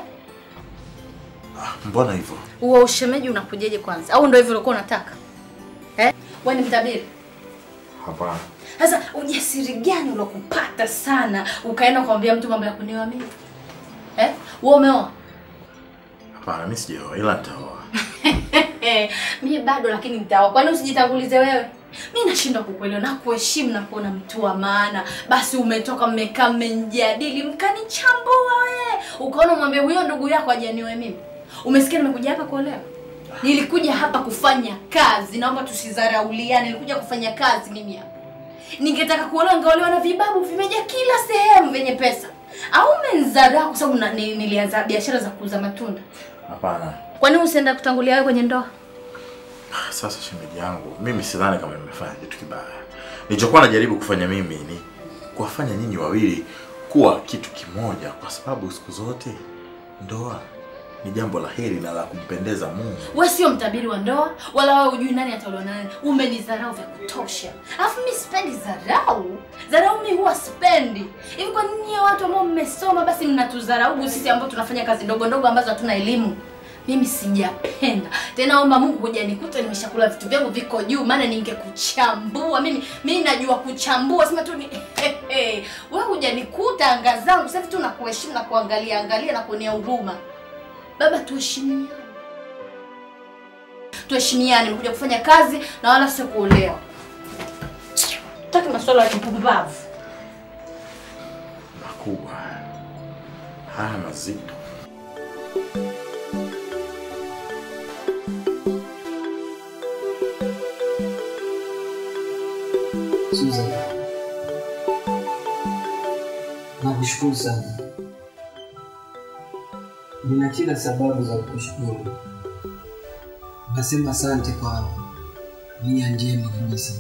Mbona hivyo? Huo ushemeji unakujeje kwanza? Au ndio hivyo ulikuwa unataka? Eh? Wewe ni mtabiri. Hapana. Sasa ujasiri gani ulokupata sana ukaenda kumwambia mtu mambo ya kunioa mimi? Eh? Wewe umeoa? Hapana, mimi sijaoa ila nitaoa. mimi bado lakini nitaoa. Kwani usijitangulize wewe? Mimi nashindwa kukuelewa na kuheshimu na kuona mtu wa maana. Basi umetoka mmekaa mmejadili mkanichambua wewe. Ukaona mwambie huyo ndugu yako ajanioe mimi. Umesikia nimekuja hapa kuolewa? Nilikuja hapa kufanya kazi. Naomba tusidharauliane. Nilikuja kufanya kazi mimi hapa. Ningetaka kuolewa ningeolewa na vibabu vimejaa kila sehemu vyenye pesa. Au umenzarau kwa sababu na- ni- nilianza biashara za kuuza matunda. Hapana. Kwani usienda kutangulia wewe kwenye ndoa? Sasa shemeji yangu, mimi sidhani kama nimefanya kitu kibaya. Nilichokuwa najaribu kufanya mimi ni kuwafanya nyinyi wawili kuwa kitu kimoja, kwa sababu siku zote ndoa ni jambo la heri na la kumpendeza Mungu. Wewe sio mtabiri wa ndoa, wala wewe hujui nani ataolewa na nani. Umenidharau vya kutosha. Alafu mimi sipendi dharau. Dharau mimi huwa sipendi. Hivi kwa nini nyie watu ambao mmesoma basi mnatudharau sisi ambao tunafanya kazi ndogo ndogo ambazo hatuna elimu? mimi sijapenda tena. Omba Mungu kuja nikuta nimeshakula vitu vyangu viko juu, maana ningekuchambua mimi. Mimi najua kuchambua, sema tu ni wewe huja nikuta anga zangu sasa hivi tu nakuheshimu na kuangalia angalia na kuonea huruma. Baba, tuheshimiane, tuheshimiane. Nimekuja kufanya kazi na wala sio kuolewa. Taki masuala ya kipumbavu. makubwa haya. haya mazito. Susan, nakushukuru sana. Nina kila sababu za kukushukuru. Nasema asante kwa nia njema kabisa.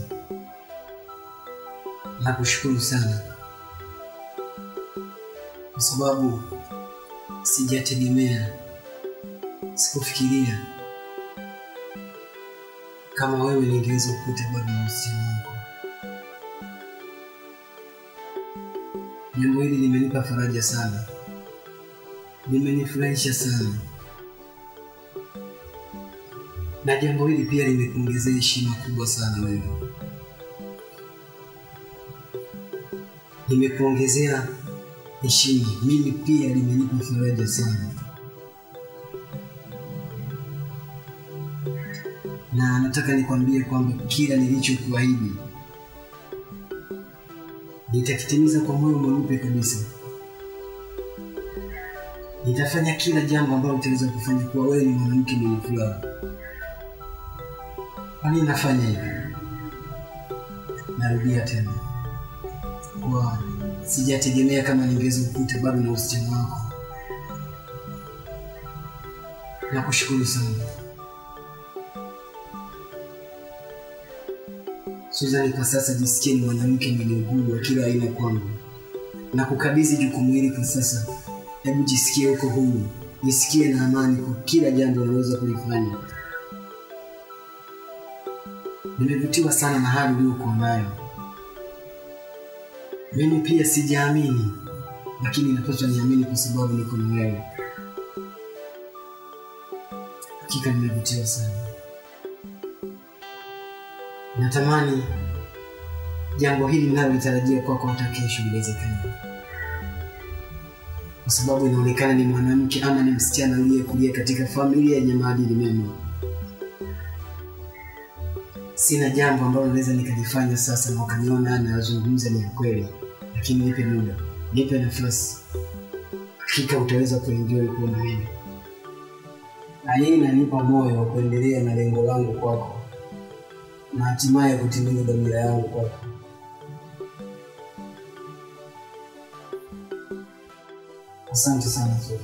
Nakushukuru sana kwa sababu sijategemea, sikufikiria kama wewe ningeweza kukuta bado na uhusiano wako. Jambo hili limenipa faraja sana, limenifurahisha sana, na jambo hili pia limekuongezea heshima kubwa sana wewe, limekuongezea heshima. Mimi pia limenipa faraja sana, na nataka nikwambie kwamba kila nilichokuahidi nitakitimiza kwa moyo mweupe kabisa. Nitafanya kila jambo ambalo utaweza kufanya kuwa wewe ni mwanamke mwenye furaha. Kwa nini nafanya hivi? Narudia tena, kwa sijategemea kama ningeweza kukuta bado na usichana wako. Nakushukuru sana Suzani, kwa sasa jisikie ni mwanamke mwenye uhuru wa kila aina kwangu, na kukabidhi jukumu hili kwa sasa. Hebu jisikie uko huru, jisikie na amani kwa kila jambo unaweza kulifanya. Nimevutiwa sana na hali uliyokuwa nayo. Mimi pia sijaamini, lakini napaswa niamini kwa sababu niko na wewe. Hakika nimevutiwa sana. Natamani jambo hili ninalolitarajia kwako hata kesho liwezekane, kwa sababu inaonekana ni mwanamke ama ni msichana aliyekulia katika familia yenye maadili mema. Sina jambo ambalo naweza nikalifanya sasa na ukaniona nazungumza ni ya kweli, lakini nipe muda, nipe nafasi, hakika utaweza kuenjoy kuwa na mimi, na hii inanipa moyo wa kuendelea na lengo langu kwako na hatimaye kutimiza dhamira yangu kwako. Asante sana Sophie.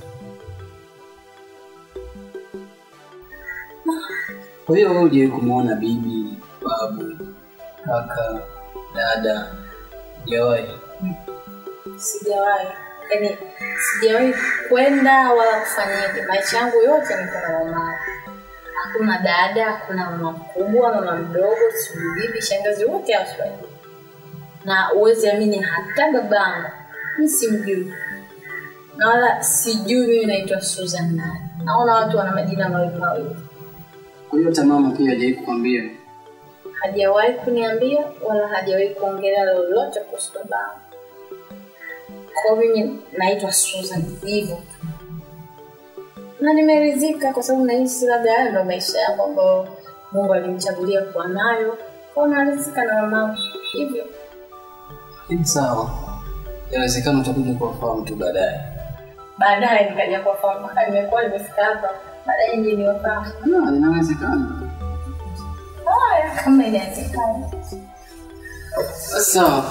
Kwa hiyo wewe hujawahi kumwona bibi, babu, kaka, dada? Hujawahi? Sijawahi, yaani sijawahi kwenda wala kufanyaje. Maisha yangu yote niko na mama. Hakuna dada, hakuna mama mkubwa, mama mdogo, sijui bibi, shangazi, wote hawaswahili. Na uwezi amini, hata babangu mi simjui, na wala sijui mimi naitwa Susan nani. Naona watu wana majina mawili mawili. Kwa hiyo hata mama pia hajawahi kukwambia? Hajawahi kuniambia wala hajawahi kuongelea lolote kuhusu babangu. Kwa hiyo mimi naitwa Susan hivyo na nimeridhika kwa sababu nahisi labda haya ndo maisha yangu ambayo Mungu alimchagulia kuwa nayo. Kwa hiyo naridhika na mamangu hivyo. Ni sawa, inawezekana utakuja kuwafahamu tu baadaye. Baadaye nikaja kuwafahamu, mpaka nimekuwa nimefika hapa, baadaye nje niwafahamu. Ah, inawezekana. Haya, kama inawezekana. Sawa.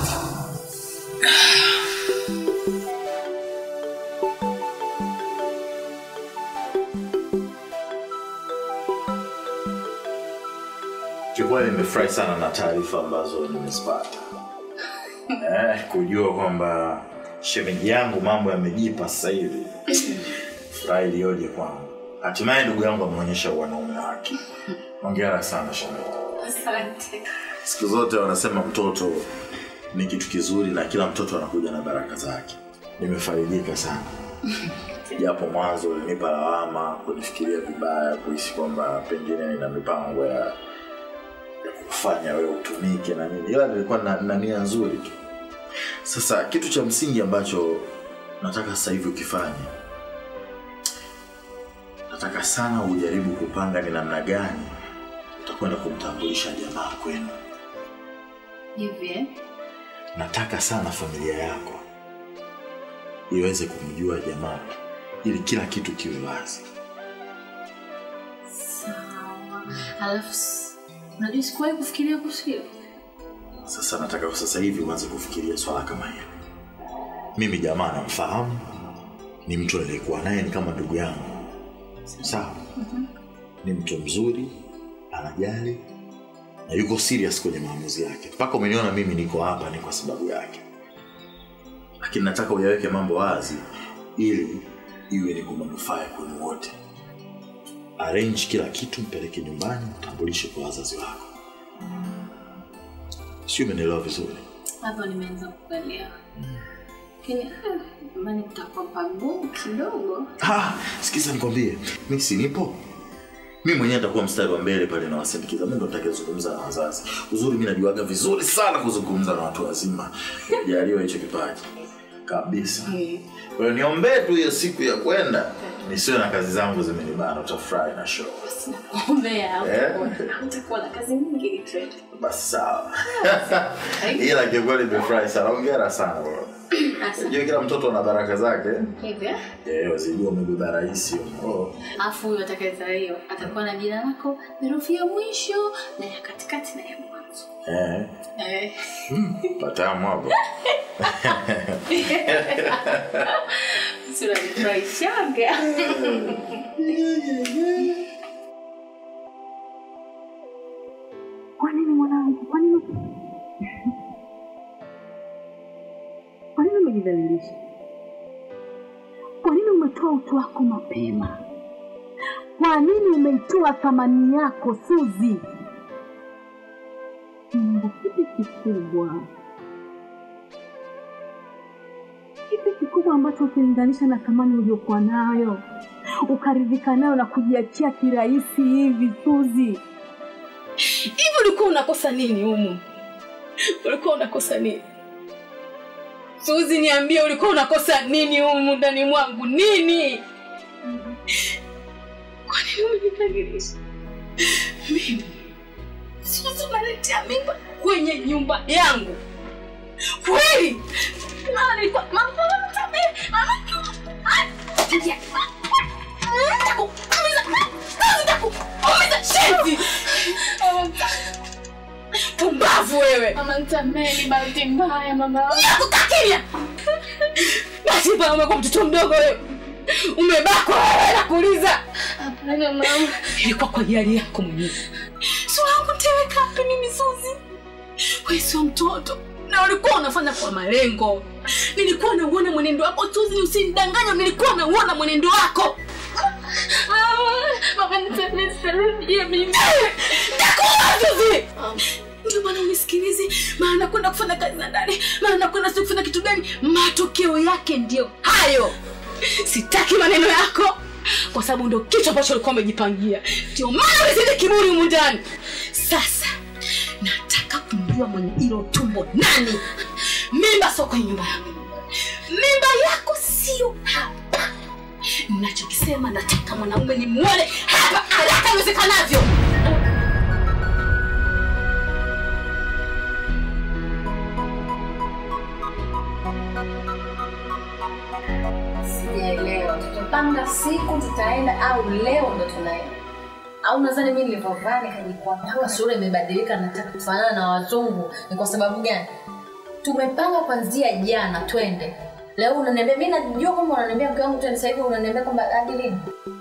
Kiukweli nimefurahi sana na taarifa ambazo nimezipata eh, kujua kwamba shemeji yangu mambo yamejipa sasa hivi. Furaha iliyoje kwangu! Hatimaye ndugu yangu ameonyesha wanaume wake. Hongera sana shemeji. Asante. Siku zote wanasema mtoto ni kitu kizuri na kila mtoto anakuja na baraka zake. Nimefaidika sana. japo mwanzo ulinipa lawama kunifikiria vibaya kuhisi kwamba pengine nina mipango ya ya kufanya wewe utumike na nini ila nilikuwa na, na nia nzuri tu sasa kitu cha msingi ambacho nataka sasa hivi ukifanye nataka sana ujaribu kupanga ni namna gani utakwenda kumtambulisha jamaa kwenu hivi eh? nataka sana familia yako iweze kumjua jamaa ili kila kitu kiwe wazi sawa alafu s- unajua sikuwahi kufikiria kuhusu hilo sasa nataka kwa sasa hivi uanze kufikiria swala kama hilo mimi jamaa namfahamu ni mtu aliyekuwa naye ni kama ndugu yangu sawa ni mtu mzuri anajali na yuko serious kwenye maamuzi yake mpaka umeniona mimi niko hapa ni kwa sababu yake lakini nataka uyaweke mambo wazi ili iwe ni kwa manufaa ya kwenu wote arrange kila kitu mpeleke nyumbani mtambulishe kwa wazazi wako sio umenielewa vizuri hapo nimeanza kuelewa lakini eh, nyumbani kutakuwa pagumu kidogo Ah, sikiza nikwambie, mi si nipo mi mwenyewe nitakuwa mstari wa mbele pale na wasindikiza. Mimi ndo nitakayezungumza na wazazi. Uzuri mi najuaga vizuri sana kuzungumza na watu wazima, jaliwa hicho kipaji kabisa. Kwa hiyo niombee tu hiyo siku ya kwenda nisiwe na kazi zangu zimenibana, utafurahi na show. ombea Eh? utakuwa na kazi nyingi tu. Basi sawa, ila kiukweli nimefurahi sana. Hongera sana bro. Unajua kila mtoto ana baraka zake. hivi eh? Eh, wazijua umebeba rahisi. Oh. alafu huyu atakayezaliwa atakuwa na jina lako herufi ya mwisho na ya katikati na ya mwanzo Eh. eh. Patamu hapo. tunanifurahishaga Kwa nini mwanangu? Kwa nini kwa nini umejidhalilisha? Kwa nini umetoa utu wako mapema? Kwa nini umeitoa thamani yako Suzi? Mungu, kipi kikubwa, kipi kikubwa ambacho ukilinganisha na thamani uliokuwa nayo ukaridhika nayo na kujiachia kirahisi hivi Suzi? hivi ulikuwa unakosa nini humu ulikuwa unakosa nini suzi niambie ulikuwa unakosa nini humu ndani mwangu nini kwa nini umejidhalilisha mimi suzi unaletea mimba kwenye nyumba yangu kweli mama nilikuwa mama mama mtamie mama Umiza shenzi! Pumbavu wewe! Mama nisamehe, ni bahati mbaya mama. Nakukakinya! Bahati mbaya umekuwa mtoto mdogo wewe. Umebakwa wewe nakuuliza. Hapana mama. Ilikuwa kwa hiari yako mwenyewe. Sura yangu nitaiweka wapi mimi Suzi? Wewe sio mtoto. Na ulikuwa unafanya kwa malengo. Nilikuwa nauona mwenendo wako Suzi, usinidanganye, nilikuwa nauona mwenendo wako. Mama nisamehe, sirudie mimi. Nakuwa Suzi! Ndio maana unisikilizi, maana nakwenda kufanya kazi za ndani, maana nakwenda sio kufanya kitu gani. Matokeo yake ndio hayo. Sitaki maneno yako kwa sababu ndio kitu ambacho ulikuwa umejipangia. Ndio maana ulizidi kiburi humu ndani. Sasa nataka kumjua mwenye hilo tumbo nani. Mimba sio kwenye nyumba yangu, mimba yako sio hapa. Ninachokisema nataka mwanaume nimuone hapa haraka iwezekanavyo. Sijaelewa, tutapanga siku tutaenda au leo ndo tunaenda? Au nadhani mimi nilivyovaa nikajikwambia kama sura imebadilika, nataka kufanana na wazungu, ni kwa sababu gani? Tumepanga kwanzia jana twende, leo unaniambia. Mimi najua kwamba unaniambia mke wangu twende, sasa hivi unaniambia kwamba hadi lini?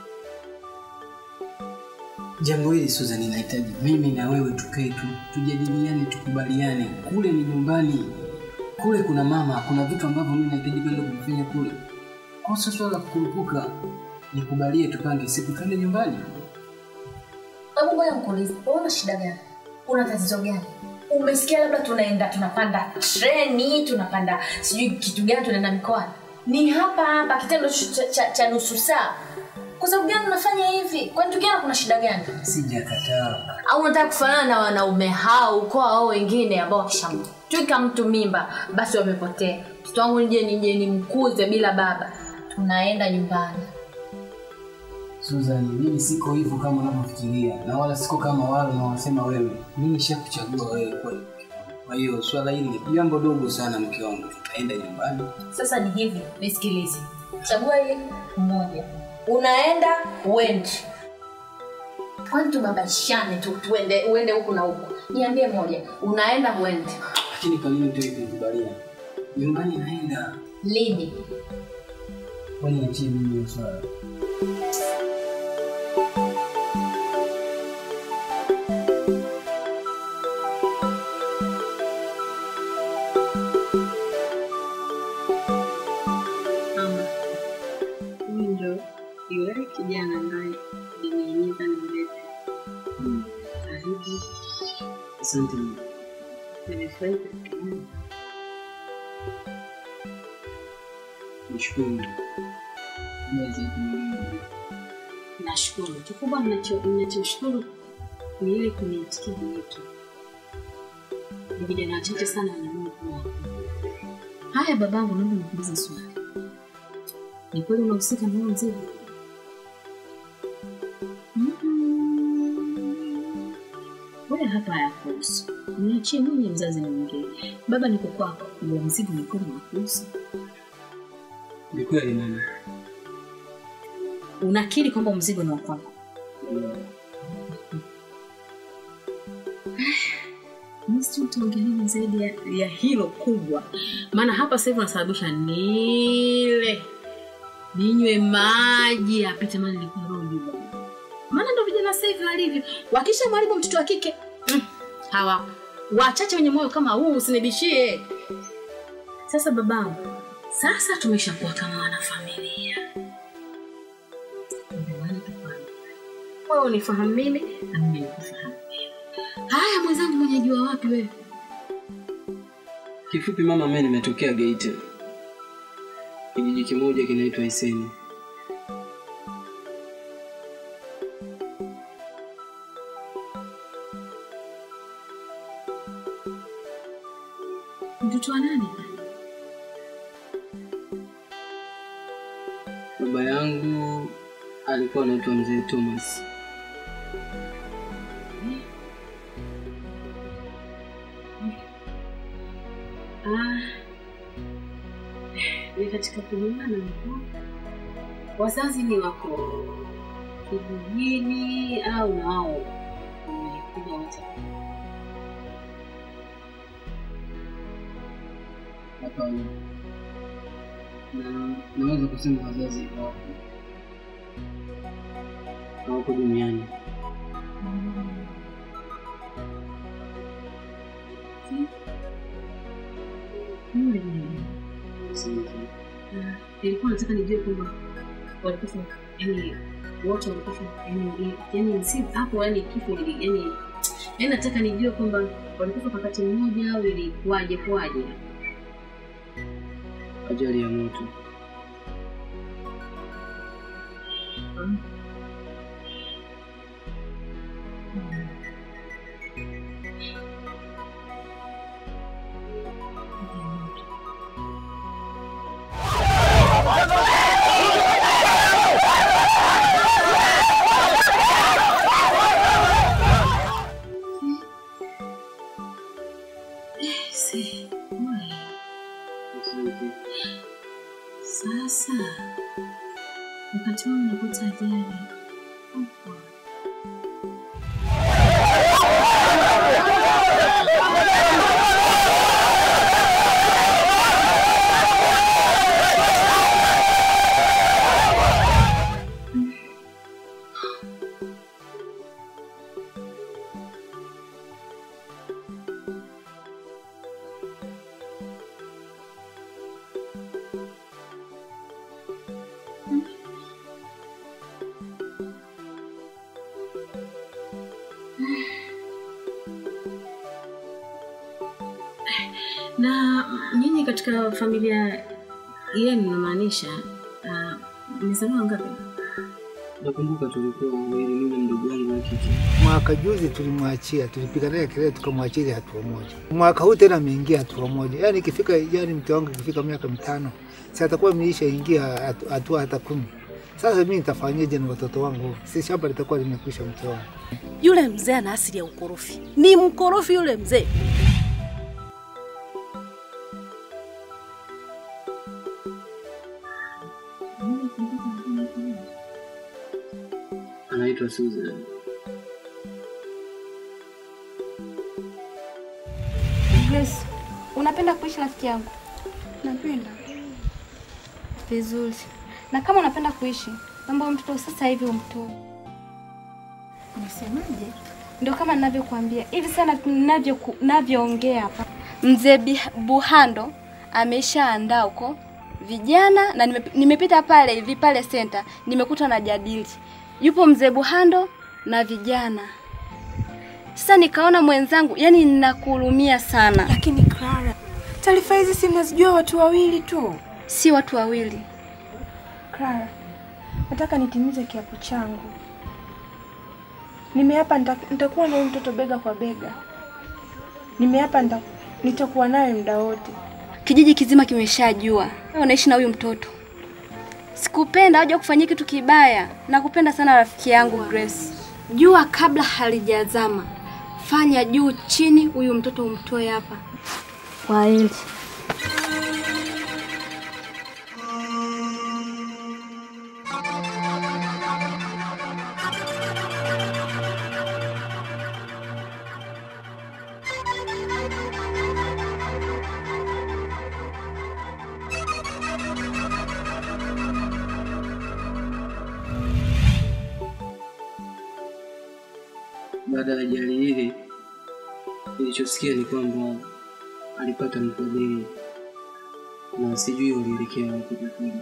Jambo hili Susan, linahitaji mimi na wewe tukae tu tujadiliane, tukubaliane. Kule ni nyumbani, kule kuna mama, kuna vitu ambavyo mimi nahitaji kwenda kuvifanya kule. Kwa sasa swala la kukurupuka, nikubalie tupange siku twende nyumbani. Hebu ngoja nikuulize, wewe una shida gani? Una tatizo gani? Umesikia labda tunaenda tunapanda treni, tunapanda sijui kitu gani, tunaenda mikoani. ni hapa hapa kitendo cha, cha, cha nusu saa kwa sababu gani unafanya hivi kwani tukiana kuna shida gani Sijakataa. au unataka kufanana na wanaume hao ukoo hao wengine ambao wakishamtwika mtu mimba basi wamepotea mtoto wangu nije nije nimkuze bila baba tunaenda nyumbani Susan, mimi siko hivyo kama unavyofikiria na wala siko kama wale unaosema wewe. Mimi nishakuchagua wewe kweli. Kwa hiyo swala hili ni jambo dogo sana, mke wangu. Tutaenda nyumbani. sasa ni hivi nisikilize chagua ile mmoja unaenda uendi kwani tubabashane tu tuende uende huku na huku niambie moja unaenda uendi Lakini kwa nini utaki kunikubalia? Nyumbani naenda. lini Kwani niachie mimi hiyo swala. Mama, huyu ndo yule kijana ambaye nimeimiza nimlete. Karibu, Asante mama. nimefurahi kukuona. Nishukuru. Mwezi kumlinda. Nashukuru. Kikubwa mnacho- mnachoshukuru ni ile kuniitikia wito. Ni vijana wachache sana wanaamua kuwa haya. Babangu, naomba nikuulize swali. Ni kweli unahusika na huo mzigo? Wewe hapa hayakuhusu. Niachie mwenye mzazi niongee. Baba niko kwako, huo mzigo ni kweli unakuhusu. Ni kweli mama. Unakiri kwamba mzigo ni wa kwako? Misi utaongelea zaidi ya, ya hilo kubwa, maana hapa sasa hivi unasababisha nile ninywe maji apite mali nilikuwa roho juu bwana. maana ndo vijana sasa hivi walivyo, wakisha mwalimu mtoto wa kike mm, hawa wachache wenye moyo kama huu, usinibishie. Sasa babangu, sasa tumeshakuwa kama wanafamilia, ndio maana tufanye wewe unifahamu mimi na mimi nikufahamu wewe. Haya mwenzangu, mwenye jua wapi wewe? Kifupi mama, mimi nimetokea Geita, kijiji kimoja kinaitwa Iseni. Mtoto wa nani? Baba yangu alikuwa anaitwa mzee Thomas. Ah, ni katika kujuana na mkoa. Wazazi ni wako kijijini au nao wamekuja wote? Hapana, na naweza kusema wazazi hawako hawako duniani. Yule ni Asante. Ah, nilikuwa nataka nijue kwamba walikufa yani wote walikufa yani yani si hapo yani kifo ili yani yani nataka nijue kwamba walikufa kwa wakati mmoja au ilikuwaje kwaje Ajali ya moto. Si, wai. Asante. Sasa wakati wao unapata ajali Opa. na nyinyi katika familia Hiyo ninamaanisha uh, nimesaliwa ngapi? Nakumbuka tulikuwa wawili, mimi na mdogo wangu wa kike. Mwaka juzi tulimwachia, tulipiga naye kelele tukamwachia ile hatua moja. Mwaka huu tena ameingia hatua moja, yaani ikifika, yaani mke wangu ikifika miaka mitano, si atakuwa ameisha ingia hatu- hatua hata kumi. Sasa mimi nitafanyaje na watoto wangu? Si shamba litakuwa limekwisha mke wangu. Yule mzee ana asili ya ukorofi, ni mkorofi yule mzee. Anaitwa Susan. Grace, unapenda kuishi rafiki yangu? Napenda. Vizuri. Na kama unapenda kuishi, naomba huyu mtoto sasa hivi umtoe. Nisemaje? Ndio kama ninavyokuambia hivi sana ninavyo ninavyoongea hapa. Mzee Bi- Buhando ameshaandaa huko vijana na nime, nimepita pale hivi pale center nimekuta na jadili. Yupo mzee Buhando na vijana. Sasa nikaona mwenzangu, yani ninakuhurumia sana. Lakini Clara, taarifa hizi si mnazijua watu wawili tu. Si watu wawili. Clara, nataka nitimize kiapo changu. Nimeapa nita- nitakuwa na huyu mtoto bega kwa bega. Nimeapa nita- nitakuwa naye muda wote. Kijiji kizima kimeshajua unaishi na huyu mtoto. Sikupenda aje kufanyia kitu kibaya. Nakupenda sana rafiki yangu Grace. Jua kabla halijazama. Fanya juu chini, huyu mtoto umtoe hapa. Kwa hili. Baada ya ajali ile, nilichosikia ni kwamba alipata mfadhili na sijui walielekea wapi kwa kweli.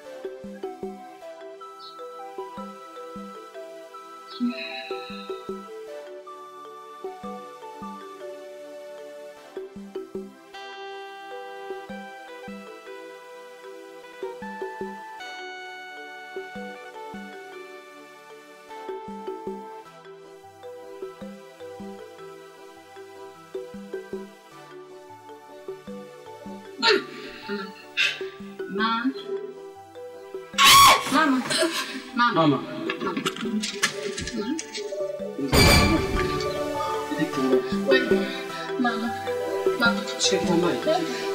Mama. Mama. Mama. Mama. Mama. Mama. Shika maji.